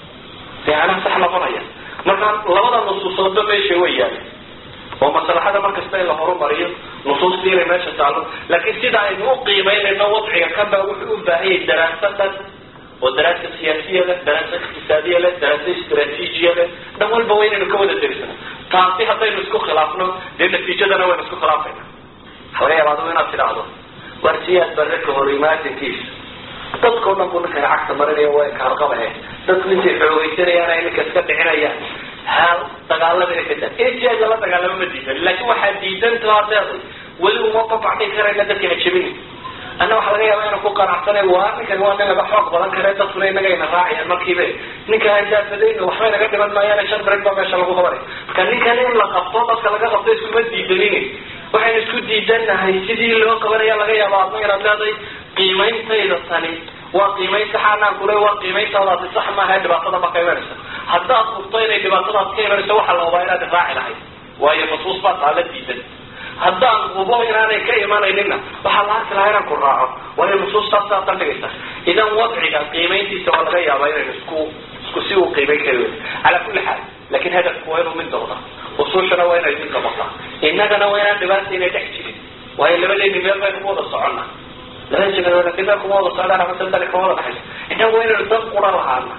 dee anaa sax noqonaya marka labada nusuusoodba meesha way yaala oo maslaxada markasta in la horumariyo nusuustii inay meesha taalo laakiin sida aynu u qiimeynayno wadciga kan baa wuxuu u baahan yahay daraasadan oo daraasa siyaasiya leh daraasa iqtisaadiya leh daraasa istraatiijiya leh dhan walba waa inaynu ka wada derisano taasi haddaynu isku khilaafno dee natiijadana waynu isku khilaafayna waxaa laga yaaba adigu inaad tidhaahdo war siyaad barre ka hor imaatinkiisa dadkao dhan buu ninkana cagta marinaya waa kaarqabahe dadku intay xoogeysanayaan ay ninka iska dhicinayaan ha dagaalamina ka daa in siyaad lala dagaalamo ma diidan laakiin waxaa diidanto hadeed weli uma babacdhin karayna dadka ha jebini anna waxaa laga yaaba inaan ku qanacsanay waa ninkan waa nin laga xoog badan kare dadkuna inagayna raacayaan markiiba ninka handaafadayna waxbay naga dhiman maayaan shan break baa meesha lagu qabanay marka ninkan in la qabto dadka laga qabto iskuma diidanin waxaynu isku diidanahay sidii loo qabanaya laga yaaba adna inaad leedahay qiimeyntayda tani waa qiimayn saxaanaan kule waa qiimeyntadaasi sax maaha dhibaatada ma ka imanaysa haddaad hubto inay dhibaatadaas ka imanayso waxaa la hubaa inaad raaci lahayd waayo nusuus baa taala diidan haddaan hubo inaanay ka imanayninna waxaa la arki lahaa inaan ku raaco waayo nusuustaas saa bandhigaysa idan wadciga qiimayntiisa waa laga yaabaa inaynu isku isku si uu qiimayn kari weyn calaa kulli xaal laakin hadafku waa inuu mid noqda usuushana waa inay mid noqota innagana waa inaan dhibaata inay dhex jirin waayo labadeeni meel baynu ku wada soconna laba jibad meel kuma wada socdaan ama sadali kuma wada dhaxayso innagu waa inaynu dan qura lahaana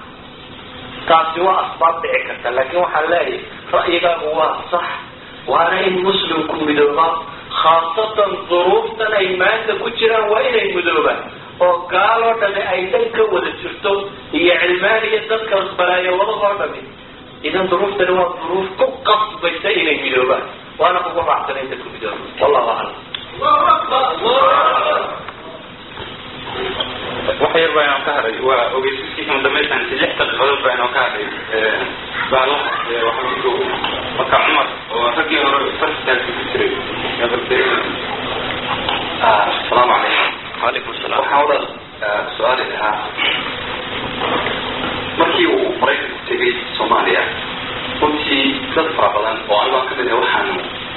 taasi waa asbaab dhici karta laakin waxaan leeyahay ra'yigaagu waa sax waana in muslimku midooba khaasatan duruuftan ay maanta ku jiraan waa inay mudoobaan oo gaaloo dhami ay dhan ka wada jirto iyo cilmaaniya dadka balaayawadahoo dhami idan duruuftani waa duruuf ku qasbaysa inay midoobaan waana kugu raacsan inta ku midooba wallahu aclam wax yar baa inoo ka hadhay waa ogeysiskiisa dambaysan lix daqiiqadood baa inoo ka hadhay baalaha waxaa marka cumar oo raggii hore farstaasi ku jiray asalaamu calaykum calaykum salaam waxaan wada su-aali ahaa markii uu maraykanku tegay soomaaliya runtii dad fara badan oo anigo aan kamid ah waxaanu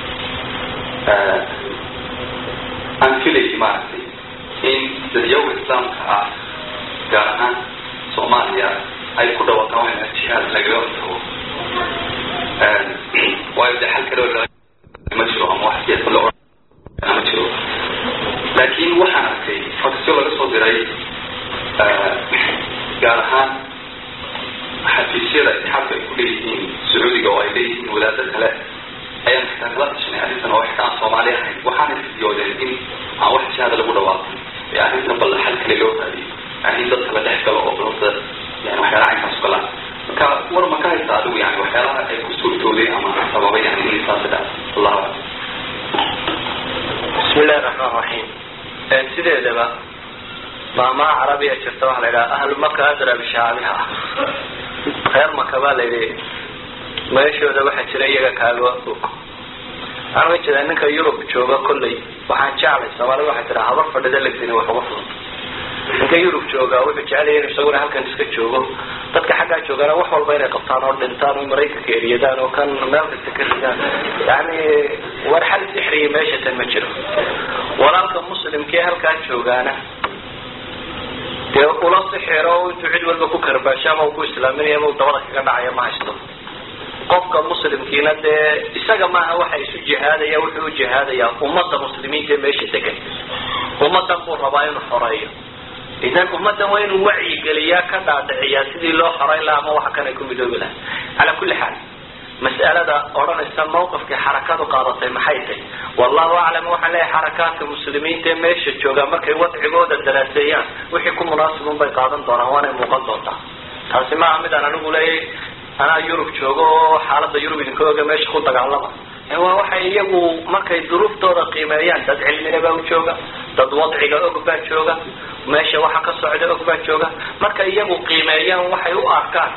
aan filayay maaragtay in dadyawga islaamka ah gaar ahaan soomaaliya ay ku dhawaaqaan waxaa jihaad lagaga tago waayo de xal kale oo ma jiro ama wax siyasa la oran ma jiro laakiin waxaan arkay fakasyo laga soo diray gaar ahaan xafiisyada itixaadka ay ku leeyihiin sacuudiga oo ay leeyihiin wadaada kale ayaan xitaa kala tashanay arrintan oo xitaa aan soomaali ahayn waxaanay fidiyoodeen in aan wax jihaada lagu dhawaaqin ee arrintan bal xal kale loo raadiyo yani in dadka la dhex galo oo balada yani waxyaalaha caynkaas u galaan marka war ma ka haysta adigu yani waxyaalaha ay ku suurtooday ama sababay yani in saasi dhac allahu aclam bismi illahi raxmaan raxiim sideedaba maamaha carabiya jirta waxaa la yidhaha ahlu maka adra bishaabiha reer maka baa la yidhi meeshooda waxaa jira iyaga kaaga og waxaan uga jeedaa ninka yurub jooga kolley waxaan jeclay soomaalida waxay tiraa habar fadhida legdini wax uga fudud ninka yurub jooga wuxuu jecelaya inu isaguna halkan iska joogo dadka xaggaa joogana wax walba inay qabtaan oo dhintaan oo maraykanka eriyadaan oo kan meel kasta ka ridaan yani war xal sixriya meesha tan ma jiro walaalka muslimkee halkaa joogaana dee ula sixiro intuu cid walba ku karbaasho ama u ku islaaminaya ama u dabada kaga dhacaya ma haysto qofka muslimkiina dee isaga maaha waxa isu jihaadaya wuxuu u jihaadayaa ummadda muslimiinta ee meesha degan ummadan buu rabaa inuu xoreeyo idan ummaddan waa inuu wacyigeliyaa ka dhaadhiciyaa sidii loo xoreyn laha ama waxa kanay ku midoobi laha calaa kulli xaal mas'alada odhanaysa mawqifkii xarakadu qaadatay maxay tahy wallahu aclam waxaan leeyahay xarakaadka muslimiinta ee meesha jooga markay wadcigooda daraaseeyaan wixii ku munaasibun bay qaadan doonaan waanay muuqan doontaa taasi maaha midaan anigu leeyahay anaa yurub joogo oo xaalada yurub idinka oga meesha ku dagaalama waa waxay iyagu markay duruuftooda qiimeeyaan dad cilmina baa u jooga dad wadciga og baa jooga meesha waxa ka socda og baa jooga markay iyagu qiimeeyaan waxay u arkaan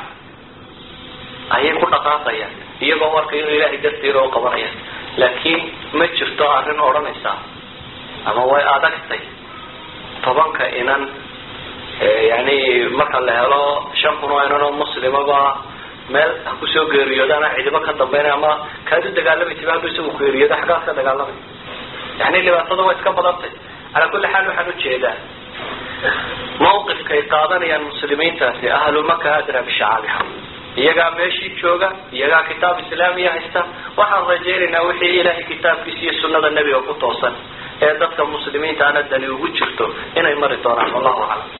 ayay ku dhaqaaqayaan iyagoo arkay inuu ilaahay dartiira u qabanayaan laakiin ma jirto arrin odhanaysa ama way adagtay tobanka inan yani marka la helo shan kun oo inan oo muslimaba meel kusoo geeriyoodana cidibo ka dambeynay ama kaad u dagaalamay tiba haduu isagu ku geeriyoodo xaggaas ka dagaalamay yani dhibaatada waa iska badantay calaa kulli xaal waxaan ujeedaa mawqifkay qaadanayaan muslimiintaasi ahlu maka adra bishacaabiha iyagaa meeshii jooga iyagaa kitaab islaamiya haysta waxaan rajaynaynaa wixii ilaahay kitaabkiisa iyo sunada nebiga ku toosan ee dadka muslimiinta ana dani ugu jirto inay mari doonaan wallahu aclam